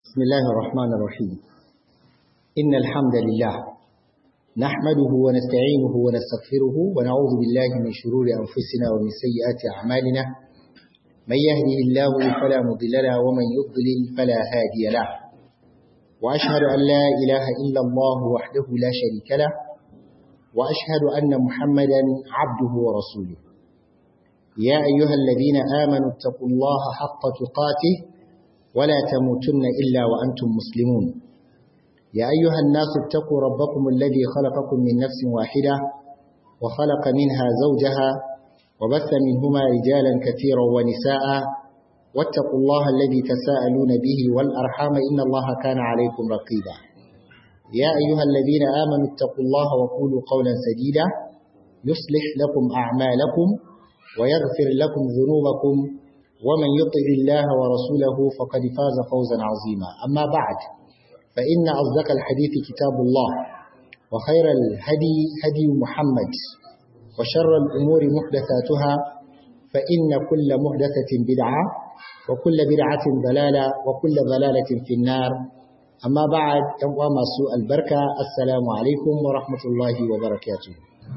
بسم الله الرحمن الرحيم إن الحمد لله نحمده ونستعينه ونستغفره ونعوذ بالله من شرور أنفسنا ومن سيئات أعمالنا من يهده الله فلا مضل له ومن يضلل فلا هادي له وأشهد أن لا إله إلا الله وحده لا شريك له وأشهد أن محمدا عبده ورسوله يا أيها الذين آمنوا اتقوا الله حق تقاته ولا تموتن إلا وأنتم مسلمون يا أيها الناس اتقوا ربكم الذي خلقكم من نفس واحدة وخلق منها زوجها وبث منهما رجالا كثيرا ونساء واتقوا الله الذي تساءلون به والأرحام إن الله كان عليكم رقيبا يا أيها الذين آمنوا اتقوا الله وقولوا قولا سديدا يصلح لكم أعمالكم ويغفر لكم ذنوبكم ومن يطع الله ورسوله فقد فاز فوزا عظيما أما بعد فإن أصدق الحديث كتاب الله وخير الهدي هدي محمد وشر الأمور محدثاتها فإن كل محدثة بدعة وكل بدعة ضلالة وكل ضلالة في النار أما بعد يوم سوء البركة السلام عليكم ورحمة الله وبركاته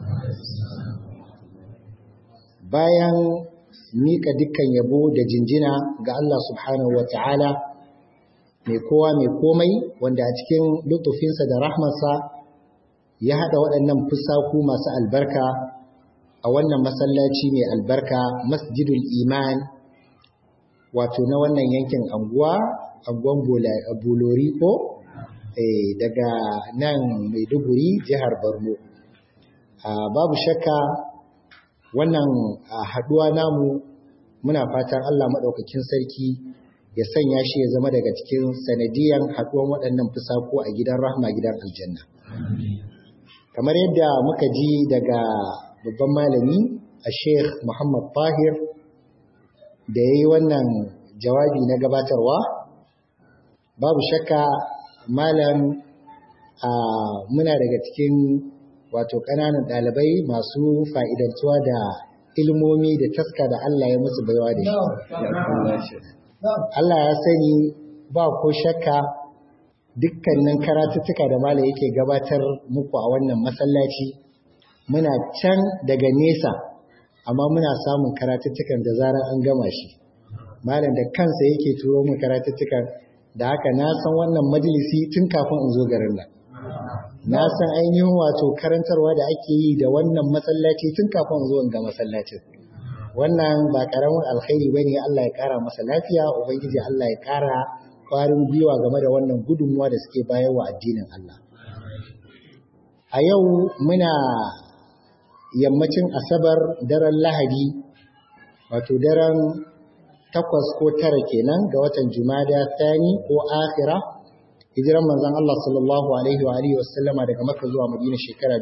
bayan mika dukkan yabo da jinjina ga Allah subhanahu wa ta'ala mai kowa mai komai wanda a cikin lutufinsa da rahmarsa ya haɗa waɗannan fusaku masu albarka a wannan masallaci mai albarka masjidul iman wato na wannan yankin anguwa anguwan bulori ko daga nan maiduguri jihar borno babu shakka wannan haɗuwa namu muna fatan Allah maɗaukakin sarki ya sanya shi ya zama daga cikin sanadiyan haɗuwan waɗannan fusaku a gidan rahma gidan aljanna. Kamar yadda muka ji daga babban malami a Sheikh Muhammad Fahir da ya yi wannan jawabi na gabatarwa, babu shakka malam muna daga cikin wato ƙananan ɗalibai masu fa'idantuwa da ilmomi da taska da Allah ya musu baiwa da shi. Allah ya sani ba ko shakka dukkanin karatuttuka da malam yake gabatar muku a wannan masallaci muna can daga nesa amma muna samun karatuttukan da zarar an gama shi. Malam da kansa yake turo mu karatuttukan da haka na san wannan majalisi tun kafin in zo garin nan. na san ainihin wato karantarwa da ake yi da wannan masallaci tun kafin zuwan ga masallacin wannan ba karamin alkhairi bane Allah ya kara masa lafiya ubangiji Allah ya kara kwarin gwiwa game da wannan gudunmuwa da suke bayarwa addinin Allah a yau muna yammacin asabar daren lahadi wato daren takwas ko tara kenan ga watan jumada thani ko akhira hijiran manzon Allah sallallahu alaihi wa alihi wasallama daga Makka zuwa Madina shekara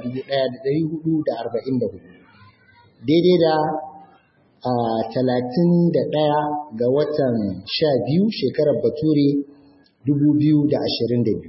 1444 daidai da talatin da ɗaya ga watan sha biyu shekarar Bature 2022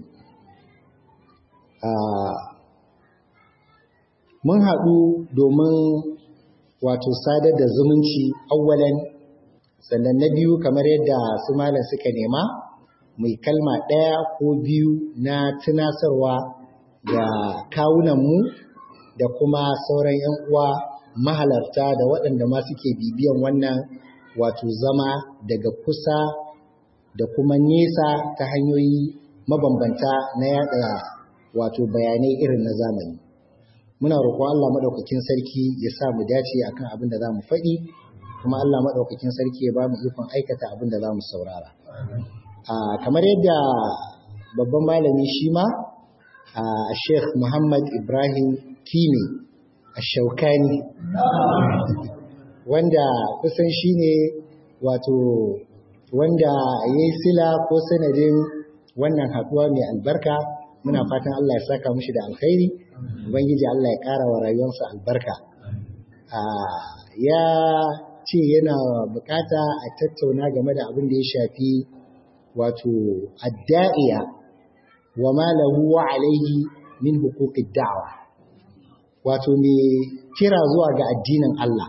mun haɗu domin wato sadar da zumunci awwalan sannan na biyu kamar yadda su malam suka nema mai kalma ɗaya ko biyu na tunasarwa ga kawunanmu da kuma sauran 'yan uwa mahalarta da waɗanda ma suke bibiyan wannan wato zama daga kusa da kuma nesa ta hanyoyi mabambanta na yada wato bayanai irin na zamani muna roƙon Allah maɗaukakin sarki ya sa mu dace akan abin da za mu faɗi kuma Allah maɗaukakin sarki ya ba mu ikon aikata abin da za mu saurara Uh, kamar yadda babban malami shi ma a uh, sheikh muhammad ibrahim kini a shaukani wanda kusan shi ne wato wanda ya yi sila ko sanadin wannan haɗuwa mai albarka muna fatan allah ya saka mushi da alkhairi ubangiji allah ya ƙara wa rayuwarsa albarka uh, ya ce yana bukata a tattauna game da abin da ya shafi wato adda'iya wa ma lahu wa alaihi min huquqid da'wa wato me kira zuwa ga addinin Allah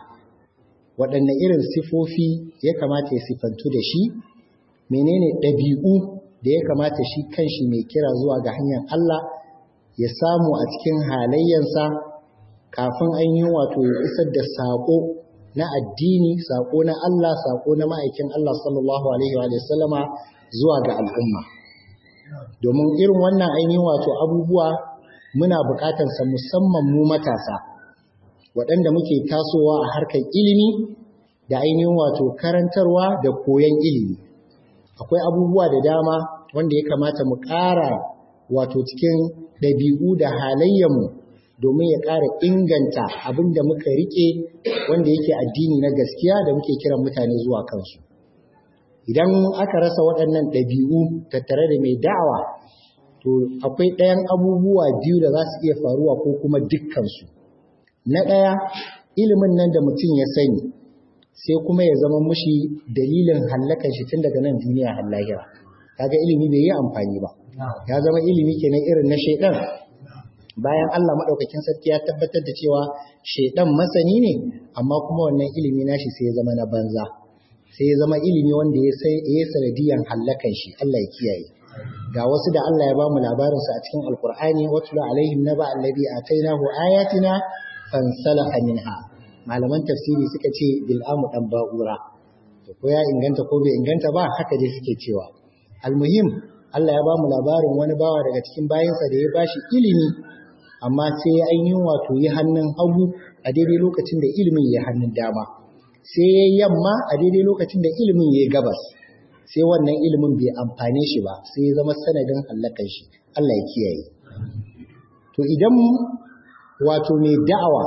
waɗanne irin sifofi ya kamata ya sifantu da shi menene ɗabi'u da ya kamata shi kanshi mai kira zuwa ga hanyar Allah ya samu a cikin halayyansa kafin an yi wato ya isar da saƙo na addini saƙo na Allah saƙo na ma'aikin Allah sallallahu alaihi wa sallama zuwa ga al'umma domin irin wannan ainihin wato abubuwa muna buƙatarsa musamman mu matasa waɗanda muke tasowa a harkar ilimi da ainihin wato karantarwa da koyon ilimi akwai abubuwa da dama wanda ya kamata mu ƙara wato cikin ɗabi'u da halayyarmu domin ya ƙara inganta abin da muka riƙe wanda yake addini na gaskiya da muke kiran mutane zuwa kansu idan aka rasa waɗannan ɗabi'u tattare da mai da'awa to akwai ɗayan abubuwa biyu da za su iya faruwa ko kuma dukkansu na ɗaya ilimin nan da mutum ya sani sai kuma ya zama mushi dalilin hallakan shi tun daga nan duniya har lahira kaga ilimi bai yi amfani ba ya zama ilimi kenan irin na shaidan bayan Allah madaukakin sarki ya tabbatar da cewa shaidan masani ne amma kuma wannan ilimi nashi sai ya zama na banza sai ya zama ilimi wanda ya sai ya sanadiyan hallakan shi Allah ya kiyaye ga wasu da Allah ya bamu labarin su a cikin alqur'ani watlu alaihim naba allazi atainahu ayatina fansalakha minha malaman tafsiri suka ce bil'amu dan ba'ura to ko ya inganta ko bai inganta ba haka dai suke cewa almuhim Allah ya ba mu labarin wani bawa daga cikin bayansa da ya bashi ilimi amma sai ya ainihin wato yi hannun hagu a daidai lokacin da ilimin ya hannun dama sai ya yamma a daidai lokacin da ilimin ya gabas sai wannan ilimin bai amfane shi ba sai ya zama sanadin hallakan shi Allah ya kiyaye to idan wato mai da'awa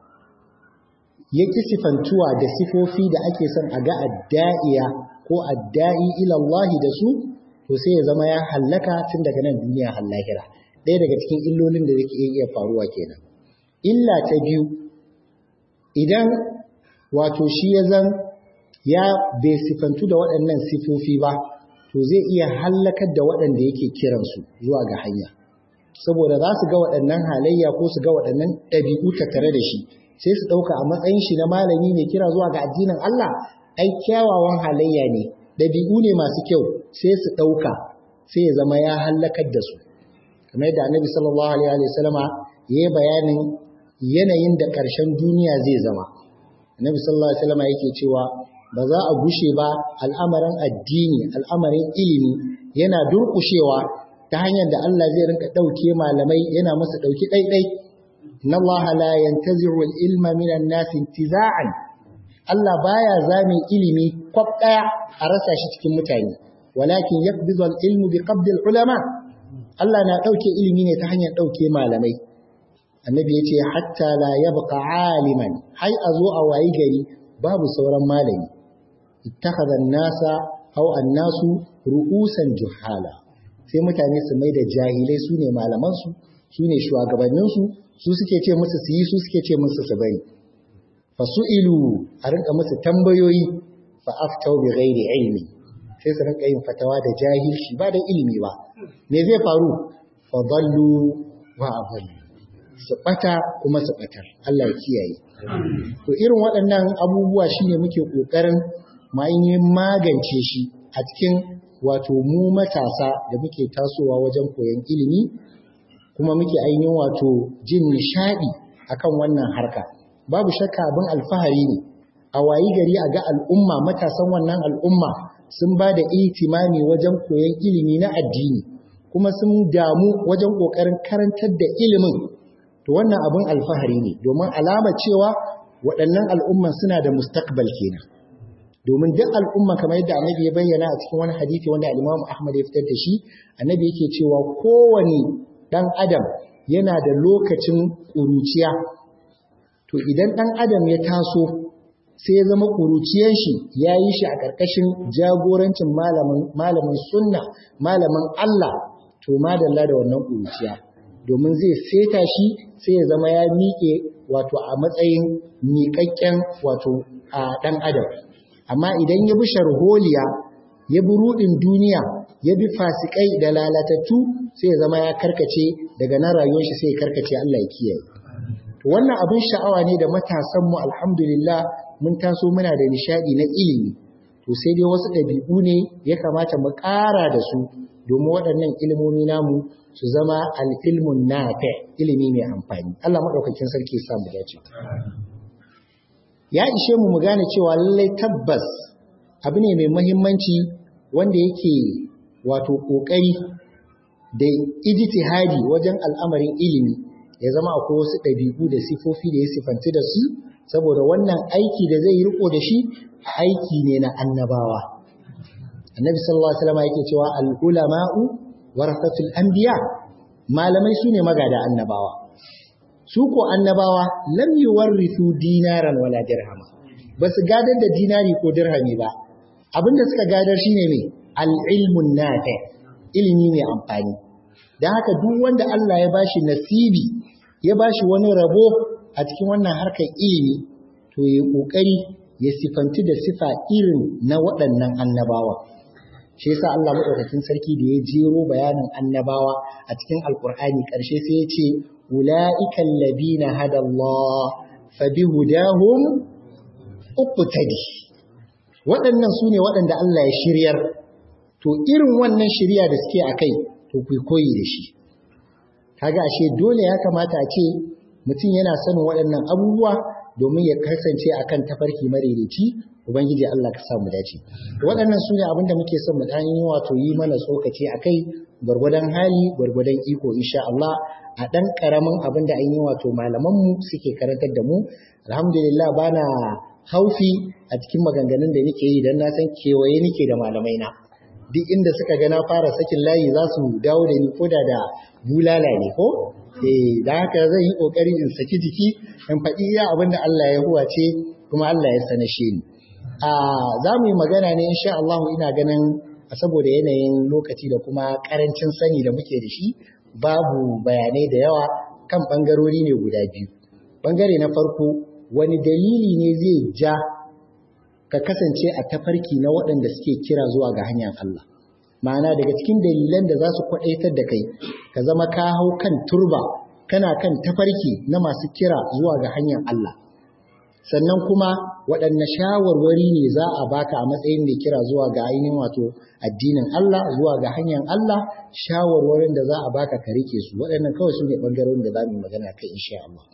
ya ki sifantuwa da sifofi da ake son a ga adda'iya ko adda'i ilallahi da su to sai ya zama ya hallaka tun daga nan duniya har lahira ɗaya daga cikin illolin da zai iya faruwa kenan illa ta biyu idan wato shi ya zan ya bai sifantu da waɗannan sifofi ba to zai iya hallakar da waɗanda yake kiransu zuwa ga hanya saboda za su ga waɗannan halayya ko su ga waɗannan ɗabi'u tattare da shi sai su ɗauka a matsayin shi na malami mai kira zuwa ga addinin Allah ai kyawawan halayya ne ɗabi'u ne masu kyau sai su ɗauka sai ya zama ya hallakar da su kamar yadda annabi sallallahu alaihi wa sallama ya yi bayanin yanayin da ƙarshen duniya zai zama annabi sallallahu alaihi wa sallama yake cewa ba za a gushe ba al'amarin addini al'amarin ilimi yana durƙushewa ta hanyar da Allah zai rinka ɗauke malamai yana masa ɗauki ɗaiɗai inna Allah la yantazi'u al-ilma minan nas intiza'an Allah baya zamin ilimi kwab ɗaya a rasa shi cikin mutane walakin yaqbidu al-ilmu bi qabdi al-ulama Allah na ɗauke ilimi ne ta hanyar ɗauke malamai annabi ya ce hatta la yabqa aliman hai a zo a wayi gari babu sauran malami ittakhadha an-nasa aw an-nasu ru'usan juhala sai mutane su mai da jahilai su ne malamansu su ne shugabanninsu su suke ce musu su yi su suke ce musu su bari fasu'ilu a rinka musu tambayoyi fa aftau bi ghairi ilmi sai su rinka yin fatawa da jahilci ba da ilimi ba me zai faru fa dallu wa adallu su bata kuma su batar Allah ya kiyaye to irin waɗannan abubuwa shine muke kokarin ma magance shi a cikin wato mu matasa da muke tasowa wajen koyon ilimi kuma muke ainihin wato jin nishadi akan wannan harka babu shakka abin alfahari ne a wayi gari a ga al'umma matasan wannan al'umma sun ba da itimami wajen koyon ilimi na addini kuma sun damu wajen kokarin karantar da ilimin to wannan abin alfahari ne domin alama cewa waɗannan al'umman suna da mustaqbal kenan domin duk al'umma kamar yadda annabi ya bayyana a cikin wani hadisi wanda al-Imam Ahmad ya fitar da shi annabi yake cewa kowane dan adam yana da lokacin kuruciya to idan dan adam ya taso sai ya zama kuruciyar shi ya yi shi a ƙarƙashin jagorancin malamin malamin sunna malamin Allah to madalla da wannan kuruciya domin zai seta shi sai ya zama ya miƙe wato a matsayin miƙaƙƙen wato a ɗan adam amma idan ya bi sharholiya ya bi rudin duniya ya bi fasikai da lalatattu sai ya zama ya karkace daga na rayuwar shi sai ya karkace Allah ya kiyaye to wannan abin sha'awa ne da matasan mu alhamdulillah mun taso muna da nishadi na ilimi to sai dai wasu ɗabi'u ne ya kamata mu ƙara da su domin waɗannan ilimomi namu su zama al'ilmun nafi ilimi mai amfani Allah maɗaukakin sarki sa mu dace ya ishe mu mu gane cewa lallai tabbas abu ne mai muhimmanci wanda yake wato ƙoƙari da ijtihadi wajen al'amarin ilimi ya zama akwai wasu ɗabi'u da sifofi da ya sifanci da su saboda wannan aiki da zai yi riko da shi aiki ne na annabawa annabi sallallahu alaihi wasallam yake cewa al-ulama'u warasatul anbiya malamai sune magada annabawa su ko annabawa lam yuwarrithu dinaran wala dirhama basu gadar da dinari ko dirhami ba abinda suka gadar shine me al-ilmun nafi ilimi mai amfani dan haka duk wanda Allah ya bashi nasibi ya bashi wani rabo a cikin wannan harkar ilimi to ya kokari ya sifanti da sifa irin na waɗannan annabawa shi yasa Allah madaukakin sarki da ya jero bayanin annabawa a cikin alkur'ani ƙarshe sai ya ce ulaika alladhina hada Allah fa bihudahum uqtadi waɗannan su ne waɗanda Allah ya shiryar to irin wannan shirya da suke akai to ku koyi da shi kaga ashe dole ya kamata a ce mutum yana sanin waɗannan abubuwa domin ya kasance akan tafarki madaidaici ubangiji Allah ka samu dace waɗannan su ne abinda muke son mu dan yi wato yi mana tsokaci akai gwargwadon hali gwargwadon iko insha Allah a dan karamin abinda an yi wato malaman mu suke karantar da mu alhamdulillah bana haufi a cikin maganganun da nake yi dan na san kewaye nake da malamai na duk inda suka ga na fara sakin layi za su dawo da ni koda da bulala ne ko eh da haka zan yi kokari in saki jiki in faɗi iya abin da Allah ya huwace kuma Allah ya sanashe ni a za mu yi magana ne insha Allah ina ganin saboda yanayin lokaci da kuma karancin sani da muke da shi babu bayanai da yawa kan bangarori ne guda biyu bangare na farko wani dalili ne zai ja ka kasance a tafarki na waɗanda suke kira zuwa ga hanyar Allah ma'ana daga cikin dalilan da za su kwaɗaitar da kai ka zama ka hau kan turba kana kan tafarki na masu kira zuwa ga hanyar Allah sannan kuma waɗanne shawarwari ne za a baka a matsayin mai kira zuwa ga ainihin wato addinin Allah zuwa ga hanyar Allah shawarwarin da za a baka ka rike su waɗannan kawai su ne ɓangarorin da za mu magana kai insha Allah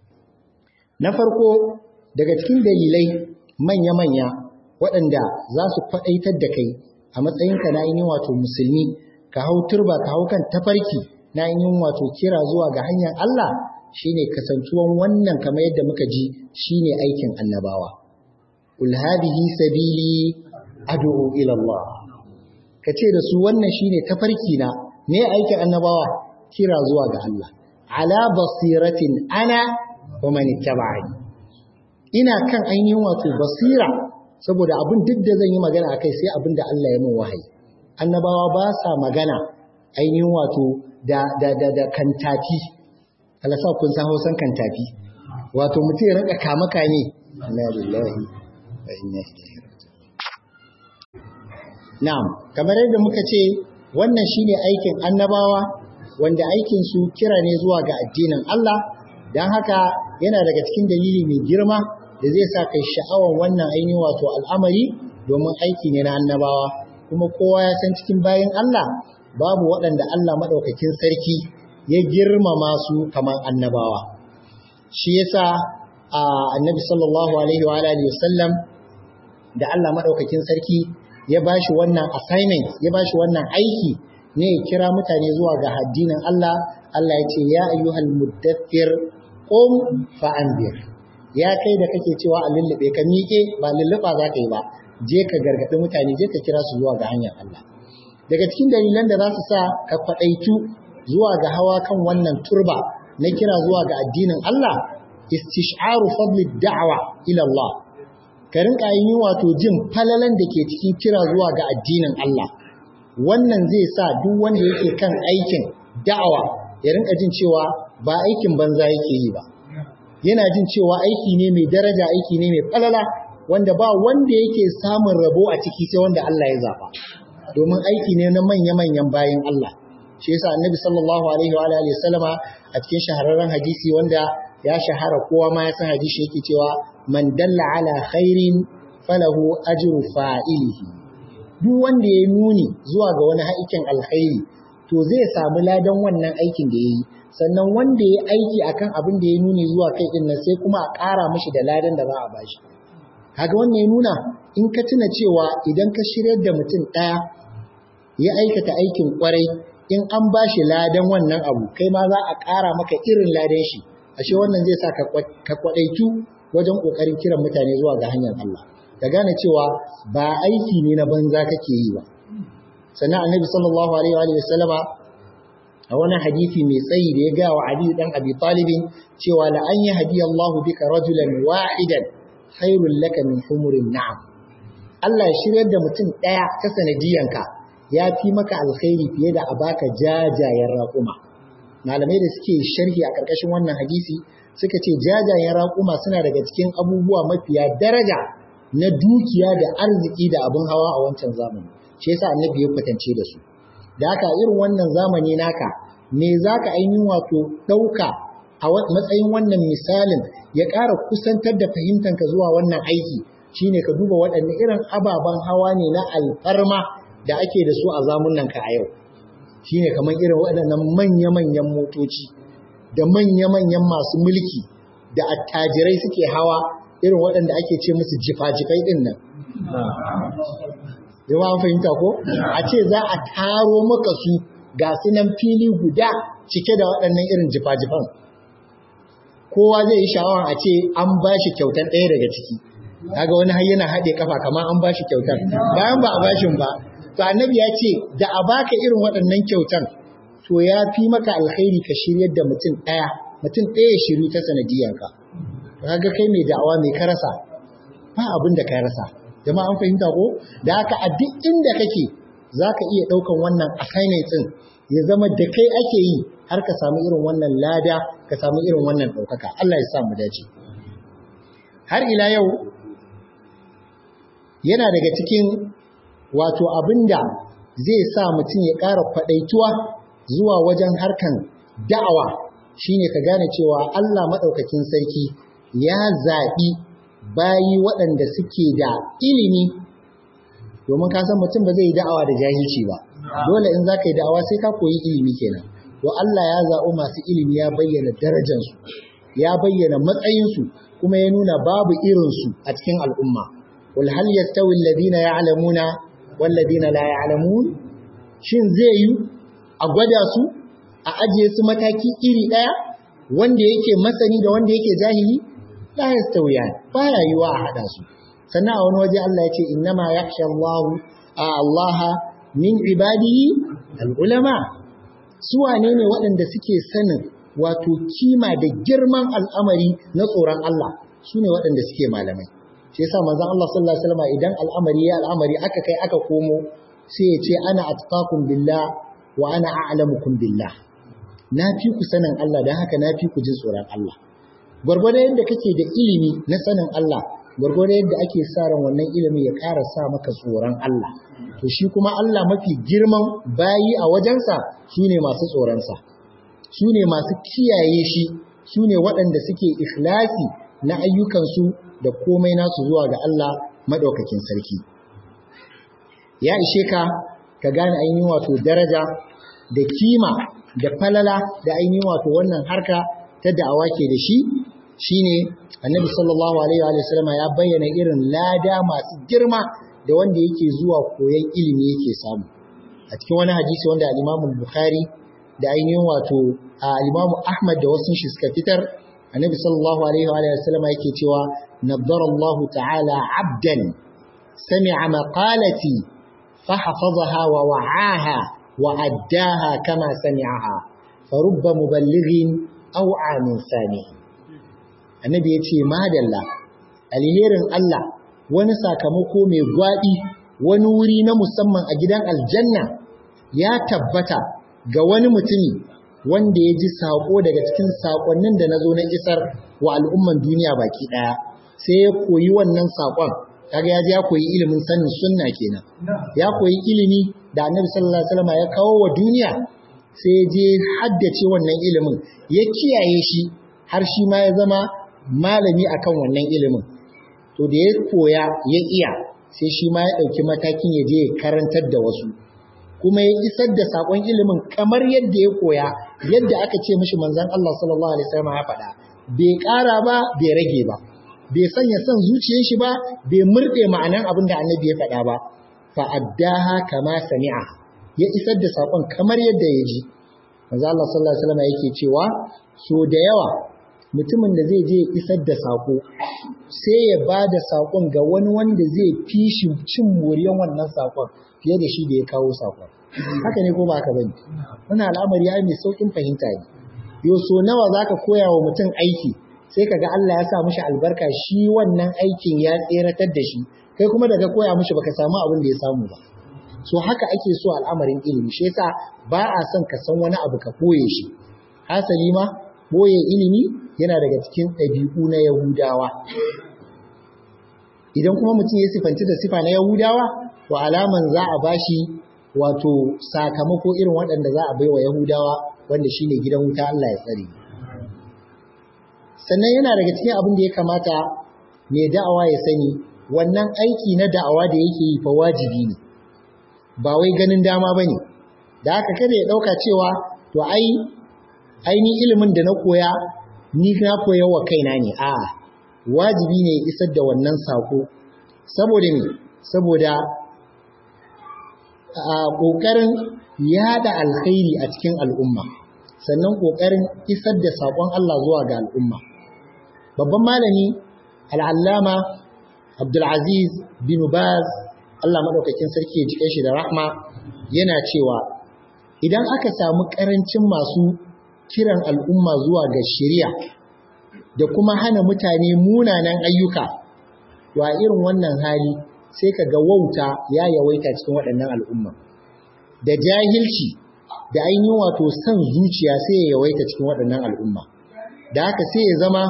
na farko daga cikin dalilai manya-manya waɗanda za su kwaɗaitar da kai a matsayinka na ainihin wato musulmi ka hau turba ka hau kan tafarki na ainihin wato kira zuwa ga hanyar Allah shine kasantuwan wannan kamar yadda muka ji shine aikin annabawa ul hadhihi sabili ad'u ila Allah kace da su wannan shine tafarki na ne aikin annabawa kira zuwa ga Allah ala basiratin ana wa man ittaba'ani ina kan ainihin wato basira saboda abin duk da zan yi magana akai sai abin da Allah ya min wahayi annabawa ba sa magana ainihin wato da da da da kantafi Allah sa kun san Hausan kantafi wato mutum ya rinka kama kame inna lillahi wa inna ilaihi na'am kamar yadda muka ce wannan shine aikin annabawa wanda aikin su kira ne zuwa ga addinin Allah dan haka yana daga cikin dalili mai girma da zai sa kai sha'awar wannan ainihin wato al'amari domin aiki ne na annabawa kuma kowa ya san cikin bayan Allah babu waɗanda Allah maɗaukakin sarki ya girmama su kamar annabawa shi yasa a annabi sallallahu alaihi wa alihi wasallam da Allah maɗaukakin sarki ya bashi wannan assignment ya bashi wannan aiki ne ya kira mutane zuwa ga addinin Allah Allah ya ce ya ayyuhal muddathir qum fa'andir ya kai da kake cewa a lullube ka miƙe ba lulluɓa za ka yi ba je ka gargaɗi mutane je ka kira su zuwa ga hanyar Allah daga cikin dalilan da za su sa ka kwaɗaitu zuwa ga hawa kan wannan turba na kira zuwa ga addinin Allah istish'aru fadli da'wa ila Allah ka rinka yin wato jin falalan da ke cikin kira zuwa ga addinin Allah wannan zai sa duk wanda yake kan aikin da'awa ya rinka jin cewa ba aikin banza yake yi ba yana jin cewa aiki ne mai daraja aiki ne mai falala wanda ba wanda yake samun rabo a ciki sai wanda Allah ya zaba domin aiki ne na manya-manyan bayin Allah shi yasa annabi sallallahu alaihi wa alihi sallama a cikin shahararren hadisi wanda ya shahara kowa ma ya san hadisi yake cewa man dalla ala khairin falahu ajru fa'ilihi duk wanda ya nuni zuwa ga wani aikin alkhairi to zai samu ladan wannan aikin da yayi sannan wanda ya aiki akan abin da ya nuni zuwa kai din nan sai kuma a ƙara mishi da ladan da za a bashi kaga wannan ya nuna in ka tuna cewa idan ka shiryar da mutum ɗaya ya aikata aikin kwarai in an bashi ladan wannan abu kai ma za a ƙara maka irin ladan shi ashe wannan zai sa ka kwaɗaitu wajen ƙoƙarin kiran mutane zuwa ga hanyar Allah ka gane cewa ba aiki ne na banza kake yi ba sannan annabi sallallahu alaihi wa sallama a wani hadisi mai tsayi da ya ga wa Ali dan Abi Talib cewa la an yahdi Allahu bika rajulan wahidan khairul laka min humurin na'am Allah ya shiryar da mutum daya ta sanadiyanka ya fi maka alkhairi fiye da a baka jajayen raƙuma malamai da suke sharhi a ƙarƙashin wannan hadisi suka ce jajayen raƙuma suna daga cikin abubuwa mafiya daraja na dukiya da arziki da abin hawa a wancan zamani shi yasa annabi ya kwatance da su da haka irin wannan zamani naka me zaka ainihin wato ɗauka a matsayin wannan misalin ya ƙara kusantar da fahimtanka zuwa wannan aiki shine ka duba waɗanne irin ababen hawa ne na alfarma da ake da su a zamunan ka a yau shine kamar irin waɗannan manya-manyan motoci da manya-manyan masu mulki da attajirai suke hawa irin waɗanda ake ce musu jifa-jifai ɗin nan. Yawa an fahimta ko? A ce za a taro maka su ga su nan fili guda cike da waɗannan irin jifa-jifan. Kowa zai yi sha'awar a ce an ba shi kyautar ɗaya daga ciki. Kaga wani har yana haɗe kafa kamar an ba shi kyautar. Bayan ba a bashin ba, to annabi ya ce da a baka irin waɗannan kyautan to ya fi maka alkhairi ka shiryar da mutum ɗaya mutum ɗaya ya shiru ta sanadiyanka kaga kai mai da'awa mai ka rasa ba abin da ka rasa jama'a an fahimta ko da haka a duk inda kake zaka iya ɗaukan wannan assignment ɗin ya zama da kai ake yi har ka samu irin wannan lada ka samu irin wannan ɗaukaka Allah ya sa mu dace har ila yau yana daga cikin wato abinda zai sa mutum ya ƙara kwaɗaituwa zuwa wajen harkan da'awa shine ka gane cewa Allah maɗaukakin sarki ya zaɓi bayi waɗanda suke da ilimi domin ka san mutum ba zai yi da'awa da jahilci ba dole in za ka yi da'awa sai ka koyi ilimi kenan to Allah ya zaɓi masu ilimi ya bayyana darajansu ya bayyana matsayinsu kuma ya nuna babu irinsu a cikin al'umma wal hal yastawi alladhina ya'lamuna wal ladina la ya'lamun shin zai yi a gwada su a ajiye su mataki iri ɗaya wanda yake masani da wanda yake jahili la yastawiyan baya yiwa a hada su sannan a wani waje Allah ya ce innama yakhsha Allah Allah min ibadihi al-ulama su wane ne waɗanda suke sanin wato kima da girman al'amari na tsoron Allah su ne waɗanda suke malamai shi yasa manzon Allah sallallahu alaihi wasallam idan al'amari ya al'amari aka kai aka komo sai ya ce ana atqakum billah wa ana a'lamukum billah na fi ku sanin Allah dan haka na fi ku jin tsoron Allah gwargwado yadda kake da ilimi na sanin Allah gwargwado yadda ake sa ran wannan ilimi ya ƙara sa maka tsoron Allah to shi kuma Allah mafi girman bayi a wajensa su ne masu tsoronsa su ne masu kiyaye shi su ne waɗanda suke ikhlasi na ayyukansu da komai nasu zuwa ga Allah maɗaukakin sarki ya ishe ka ka gane ainihin wato daraja da kima da falala da ainihin wato wannan harka ta da'awa ke da shi shine annabi sallallahu alaihi wa sallama ya bayyana irin lada masu girma da wanda yake zuwa koyon ilimi yake samu a cikin wani hadisi wanda al-Imam Bukhari da ainihin wato al-Imam Ahmad da wasu shi suka fitar annabi sallallahu alaihi wa sallama yake cewa naddara Allah ta'ala 'abdan sami'a maqalati fa hafazaha wa wa'aha wa addaha kama sami'aha farubba muballighin aw 'amin sani annabi yace madalla alherin Allah wani sakamako mai gwaɗi wani wuri na musamman a gidan aljanna ya tabbata ga wani mutumi wanda ya ji saƙo daga cikin saƙonnin da na zo na isar wa al'umman duniya baki ɗaya sai ya koyi wannan saƙon kaga ya je ya koyi ilimin sanin sunna kenan ya koyi ilimi da annabi sallallahu alaihi wasallam ya kawo wa duniya sai ya je haddace wannan ilimin ya kiyaye shi har shi ma ya zama malami akan wannan ilimin to da ya koya ya iya sai shi ma ya ɗauki matakin ya je ya karantar da wasu kuma ya isar da sakon ilimin kamar yadda ya koya yadda aka ce mishi manzon Allah sallallahu alaihi wasallam ya faɗa bai ƙara ba bai rage ba bai sanya son zuciyar shi ba bai murɗe ma'anan abin da annabi ya faɗa ba fa addaha kama sami'a ya isar da sakon kamar yadda ya ji manzo Allah sallallahu alaihi wasallam yake cewa so da yawa mutumin da zai je isar da sako sai ya ba da sakon ga wani wanda zai fi shi cin moriyan wannan sakon fiye da shi da ya kawo sakon haka ne ko ba haka bane wannan al'amari ya mai saukin fahimta ne yo so nawa zaka koya wa mutum aiki sai kaga Allah ya sa mishi albarka shi wannan aikin ya tseratar da shi kai kuma daga koya mishi baka samu abin da ya samu ba so haka ake so al'amarin ilimi shi yasa ba a son ka san wani abu ka koye shi hasali ma boye ilimi yana daga cikin ɗabi'u na Yahudawa idan kuma mutum ya sifanci da sifa na Yahudawa to alaman za a bashi wato sakamako irin waɗanda za a baiwa Yahudawa wanda shine gidan wuta Allah ya tsare sannan yana daga cikin abin da ya kamata mai da'awa ya sani wannan aiki na da'awa da yake yi fa wajibi ne ba wai ganin dama bane da haka kada ya dauka cewa to ai aini ilimin da na koya ni na koya wa kaina ne a wajibi ne isar da wannan sako saboda me saboda a kokarin yada alkhairi a cikin al'umma sannan kokarin isar da sakon Allah zuwa ga al'umma babban malami al'allama Abdulaziz bin Baz Allah madaukakin sarki ya jike shi da rahma yana cewa idan aka samu karancin masu kiran al'umma zuwa ga shari'a da kuma hana mutane munanan ayyuka wa irin wannan hali sai ka ga wauta ya yawaita cikin waɗannan al'umma da jahilci da ainihin wato son zuciya sai ya yawaita cikin waɗannan al'umma da haka sai ya zama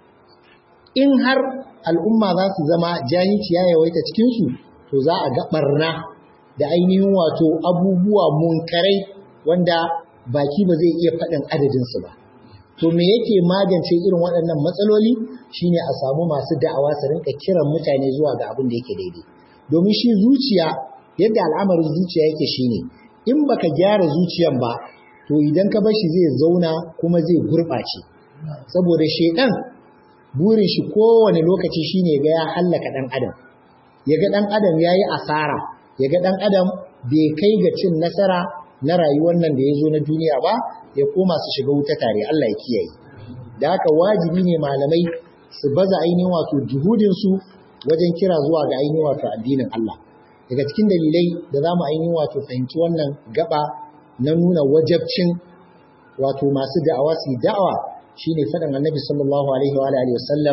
in har al'umma za su zama jahilci ya yawaita cikinsu to za a ga ɓarna da ainihin wato abubuwa munkarai wanda baki ba zai iya faɗin adadinsu ba. To me yake magance irin waɗannan matsaloli shine a samu masu da'awa su rinka kiran mutane zuwa ga abin da yake daidai. Domin shi zuciya yadda al'amarin zuciya yake shine in baka gyara zuciyan ba to idan ka bar shi zai zauna kuma zai gurɓace. Saboda shedan burin shi kowane lokaci shine ga ya hallaka ɗan adam. Ya ga ɗan adam ya yi asara, ya ga ɗan adam bai kai ga cin nasara na rayuwar nan da ya zo na duniya ba ya koma su shiga wuta tare Allah ya kiyaye da haka wajibi ne malamai su baza ainihin wato juhudinsu wajen kira zuwa ga ainihin wato addinin Allah daga cikin dalilai da za mu ainihin wato fahimci wannan gaba na nuna wajabcin wato masu da'awa su da'awa shine faɗin annabi sallallahu alaihi wa alihi wasallam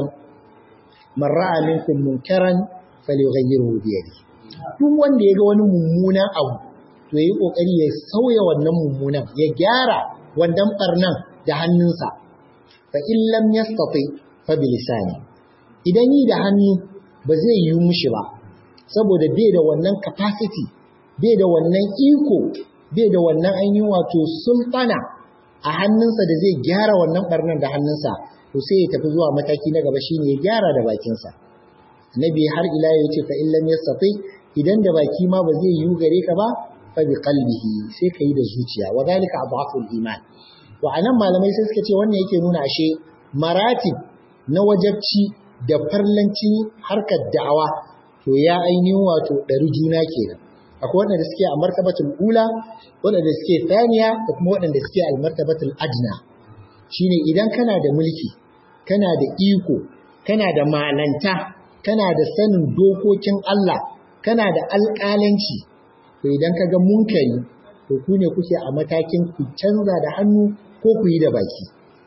man ra'a minkum munkaran falyughayyirhu bi yadihi duk wanda ya ga wani mummunan abu to yi kokari ya sauya wannan mummunan ya gyara wannan barnan da hannunsa fa in lam yastati fa bi lisani idan yi da hannu ba zai yi mushi ba saboda bai da wannan capacity bai da wannan iko bai da wannan ainihin wato sultana a hannunsa da zai gyara wannan barnan da hannunsa to sai ya tafi zuwa mataki na gaba shine ya gyara da bakinsa nabi har ila ya ce fa in lam yastati idan da baki ma ba zai yi gare ka ba fa bi qalbihi sai kai da zuciya wa zalika adhaful iman to anan malamai sai suka ce wannan yake nuna ashe maratib na wajabci da farlancin harkar da'awa to ya ainihin wato ɗari juna kenan akwai waɗanda suke a martabatul ula waɗanda suke thaniya da kuma waɗanda suke al martabatul adna shine idan kana da mulki kana da iko kana da malanta kana da sanin dokokin Allah kana da alƙalanci to idan ka ga munkari to ku ne kuke a matakin ku canza da hannu ko ku yi da baki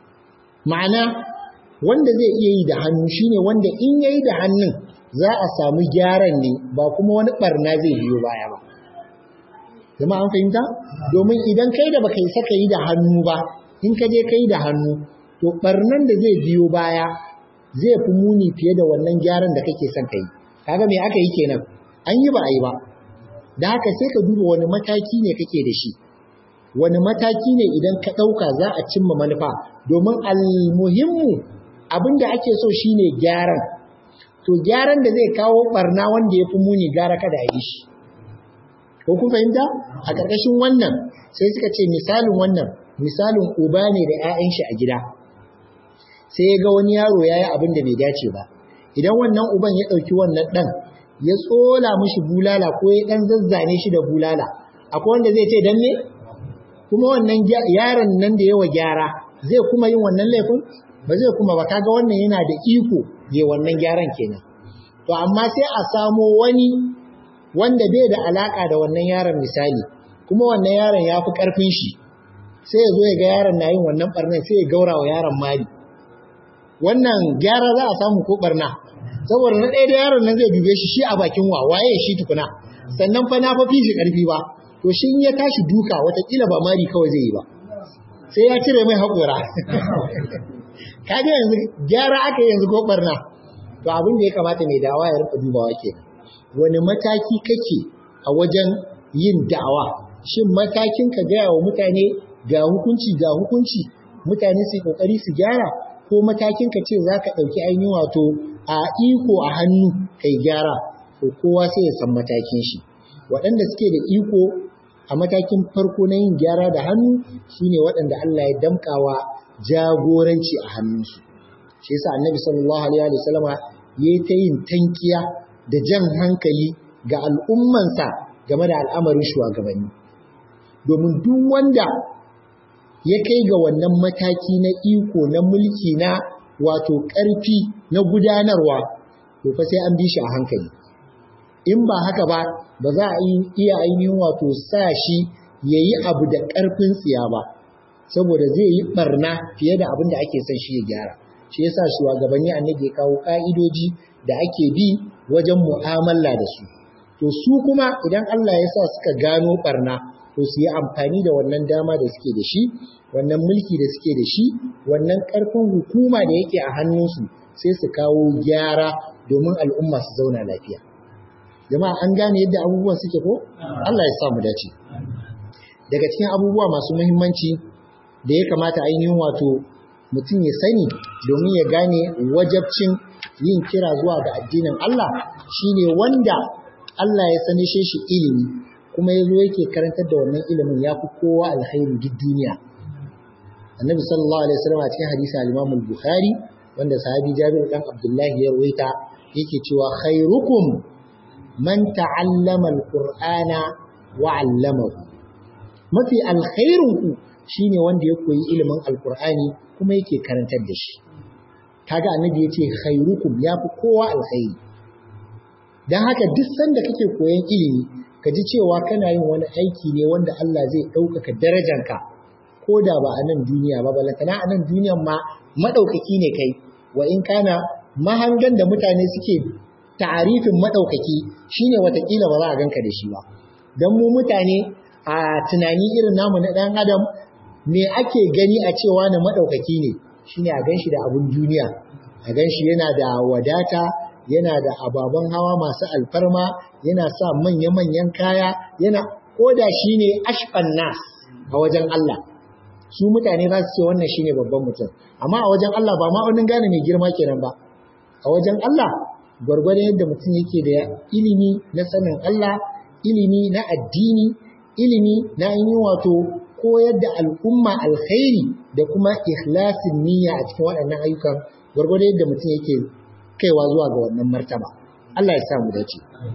ma'ana wanda zai iya yi da hannu shine wanda in yayi da hannun za a samu gyaran ne ba kuma wani barna zai biyo baya ba zama an fahimta domin idan kai da baka yi saka yi da hannu ba in ka je kai da hannu to barnan da zai biyo baya zai fi muni fiye da wannan gyaran da kake son kai kaga me aka yi kenan an yi ba a yi ba da haka sai ka duba wani mataki ne kake da shi wani mataki ne idan ka ɗauka za a cimma manufa domin almuhimmu abin da ake so shine gyaran to gyaran da zai kawo barna wanda ya fi muni gara kada a yi shi ko kun fahimta a ƙarƙashin wannan sai suka ce misalin wannan misalin uba ne da 'ya'yan shi a gida sai ya ga wani yaro ya yi abin da bai dace ba idan wannan uban ya ɗauki wannan ɗan ya tsola mishi bulala ko ya ɗan zazzane shi da bulala akwai wanda zai ce dan ne kuma wannan yaron nan da yawa gyara zai kuma yin wannan laifin ba zai kuma ba kaga wannan yana da iko ya wannan gyaran kenan to amma sai a samo wani wanda bai da alaka da wannan yaron misali kuma wannan yaron ya fi karfin shi sai ya zo ya ga yaron na yin wannan barnan sai ya gaura wa yaron mali wannan gyara za a samu ko barna saboda na ɗaya da yaron nan zai dube shi shi a bakin wa waye shi tukuna sannan fa na fa fi shi karfi ba to shi in ya tashi duka watakila ba mari kawai zai yi ba sai ya cire mai haƙora kaga yanzu gyara aka yanzu ko barna to abin da ya kamata mai dawa ya rika dubawa ke wani mataki kake a wajen yin da'awa shin matakin ka gaya wa mutane ga hukunci ga hukunci mutane su kokari su gyara ko matakin ka ce za ka ɗauki ainihin wato a iko a hannu kai gyara to kowa sai ya san matakin shi waɗanda suke da iko a matakin farko na yin gyara da hannu shine waɗanda Allah ya damkawa jagoranci a hannunsu shi yasa annabi sallallahu alaihi wa sallama yayi ta yin tankiya da jan hankali ga al'ummansa game da al'amarin shugabanni domin duk wanda ya kai ga wannan mataki na iko na mulki na wato ƙarfi na gudanarwa to fa sai an bi shi a hankali in ba haka ba ba za a iya ainihin wato sa shi ya yi abu da ƙarfin tsiya ba saboda zai yi barna fiye da abin da ake son shi ya gyara shi yasa shugabanni annabi ya kawo ka'idoji da ake bi wajen mu'amala da su to su kuma idan Allah ya sa suka gano barna to su yi amfani da wannan dama da suke da shi wannan mulki da suke da shi wannan ƙarfin hukuma da yake a hannunsu sai su kawo gyara domin al'umma su zauna lafiya jama'a an gane yadda abubuwan suke ko Allah ya sa mu dace daga cikin abubuwa masu muhimmanci da ya kamata ainihin wato mutum ya sani domin ya gane wajabcin yin kira zuwa ga addinin Allah shine wanda Allah ya sani shi ilimi kuma ya zo yake karantar da wannan ilimin ya fi kowa alkhairi duk duniya annabi sallallahu alaihi wasallam a cikin hadisi al-Imam al-Bukhari wanda sahabi Jabir dan Abdullahi ya rawaita yake cewa khairukum man ta'allama al-Qur'ana wa 'allamahu mafi alkhairun ku shine wanda ya koyi ilimin alkur'ani kuma yake karantar da shi kaga annabi yace khairukum yafi kowa alkhairi dan haka duk sanda kake koyan ilimi ka ji cewa kana yin wani aiki ne wanda Allah zai ɗaukaka darajanka ko da ba a nan duniya ba balantana a nan duniyan ma maɗaukaki ne kai wa in kana mahangan da mutane suke ta'arifin maɗaukaki shine watakila ba za a ganka da shi ba don mu mutane a tunani irin namu na ɗan adam me ake gani a cewa na maɗaukaki ne shine a ganshi da abun duniya a ganshi yana da wadata yana da ababen hawa masu alfarma yana sa manya-manyan kaya yana koda shine ashfan nas a wajen Allah su mutane za su ce wannan shine babban mutum amma a wajen Allah ba ma wani gane mai girma kenan ba a wajen Allah gwargwadon yadda mutum yake da ilimi na sanin Allah ilimi na addini ilimi na yi wato koyar da al'umma alkhairi da kuma ikhlasin niyya a cikin waɗannan ayyukan gwargwado yadda mutum yake kaiwa zuwa ga wannan martaba Allah ya samu dace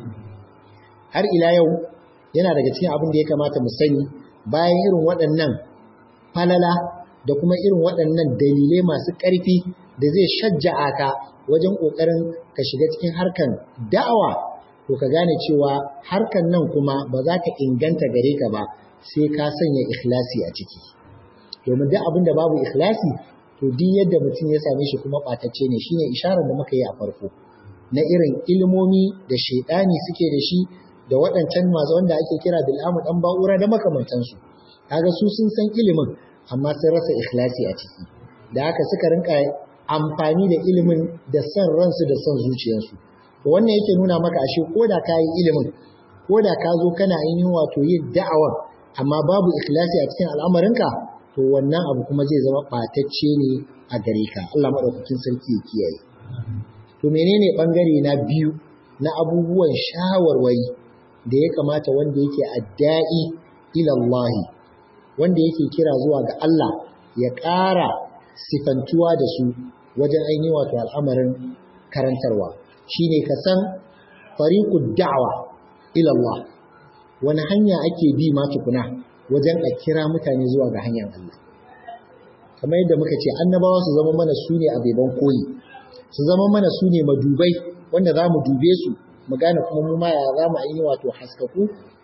har ila yau yana daga cikin abin da ya kamata mu sani bayan irin waɗannan falala da kuma irin waɗannan dalilai masu ƙarfi da zai shajja'a ka wajen ƙoƙarin ka shiga cikin harkan da'awa to ka gane cewa harkan nan kuma ba za ta inganta gare ka ba sai ka sanya ikhlasi a ciki domin duk abin da babu ikhlasi to duk yadda mutum ya same shi kuma ɓatacce ne shine isharar da muka yi a farko na irin ilmomi da shaidani suke da shi da waɗancan masu wanda ake kira bil'amu ɗan ba'ura da makamantansu kaga su sun san ilimin amma sun rasa ikhlasi a ciki da haka suka rinka amfani da ilimin da son ransu da son zuciyarsu wannan yake nuna maka ashe ko da ka yi ilimin ko da ka zo kana ainihin wato yin da'awar amma babu ikhlasi a cikin al'amarinka to wannan abu kuma zai zama ɓatacce ne a gare ka Allah maɗaukakin sarki ya kiyaye to to menene bangare na biyu na abubuwan shawarwari da ya kamata wanda yake adda'i ila Allah wanda yake kira zuwa ga Allah ya ƙara sifantuwa da su wajen ainihin wato al'amarin karantarwa shine ka san fariqud da'wa ila Allah wani hanya ake bi ma tukuna wajen a kira mutane zuwa ga hanyar Allah kamar yadda muka ce annabawa su zama mana su ne abeban koyi su zama mana su ne madubai wanda za mu dube su mu gane kuma mu ma ya za mu ainihi wato haskaku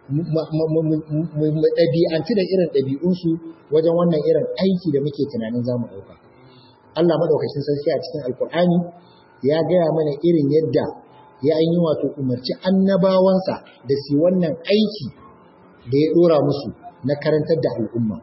mu ɗabi'anci da irin ɗabi'unsu wajen wannan irin aiki da muke tunanin za mu ɗauka. Allah maɗaukacin sarki a cikin Alƙur'ani ya gaya mana irin yadda ya yi wato umarci annabawansa da su wannan aiki da ya ɗora musu na karantar da al'umma.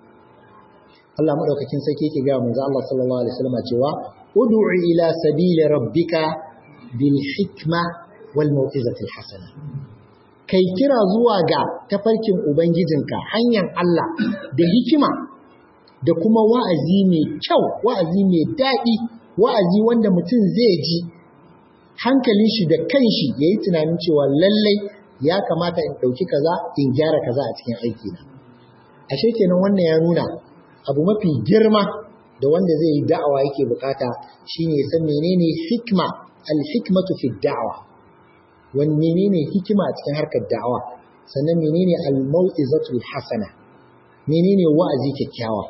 Allah maɗaukacin sarki yake gaya manzo Allah sallallahu alaihi wasallam cewa ud'u ila sabili rabbika bil hikma wal mau'izati hasana kai kira zuwa ga tafarkin Ubangijinka hanyar Allah da hikima da kuma wa'azi mai kyau, wa'azi mai daɗi, wa'azi wanda mutum zai ji hankalin shi da kanshi ya yi tunanin cewa lallai ya kamata in ɗauki kaza in gyara kaza a cikin aikina. Ashe kenan wannan ya nuna abu mafi girma da wanda zai yi da'awa yake bukata shine ya san menene hikma al-hikmatu fi da'awa. wani menene hikima a cikin harkar da'awa sannan menene al-mau'izatul hasana menene wa'azi kyakkyawa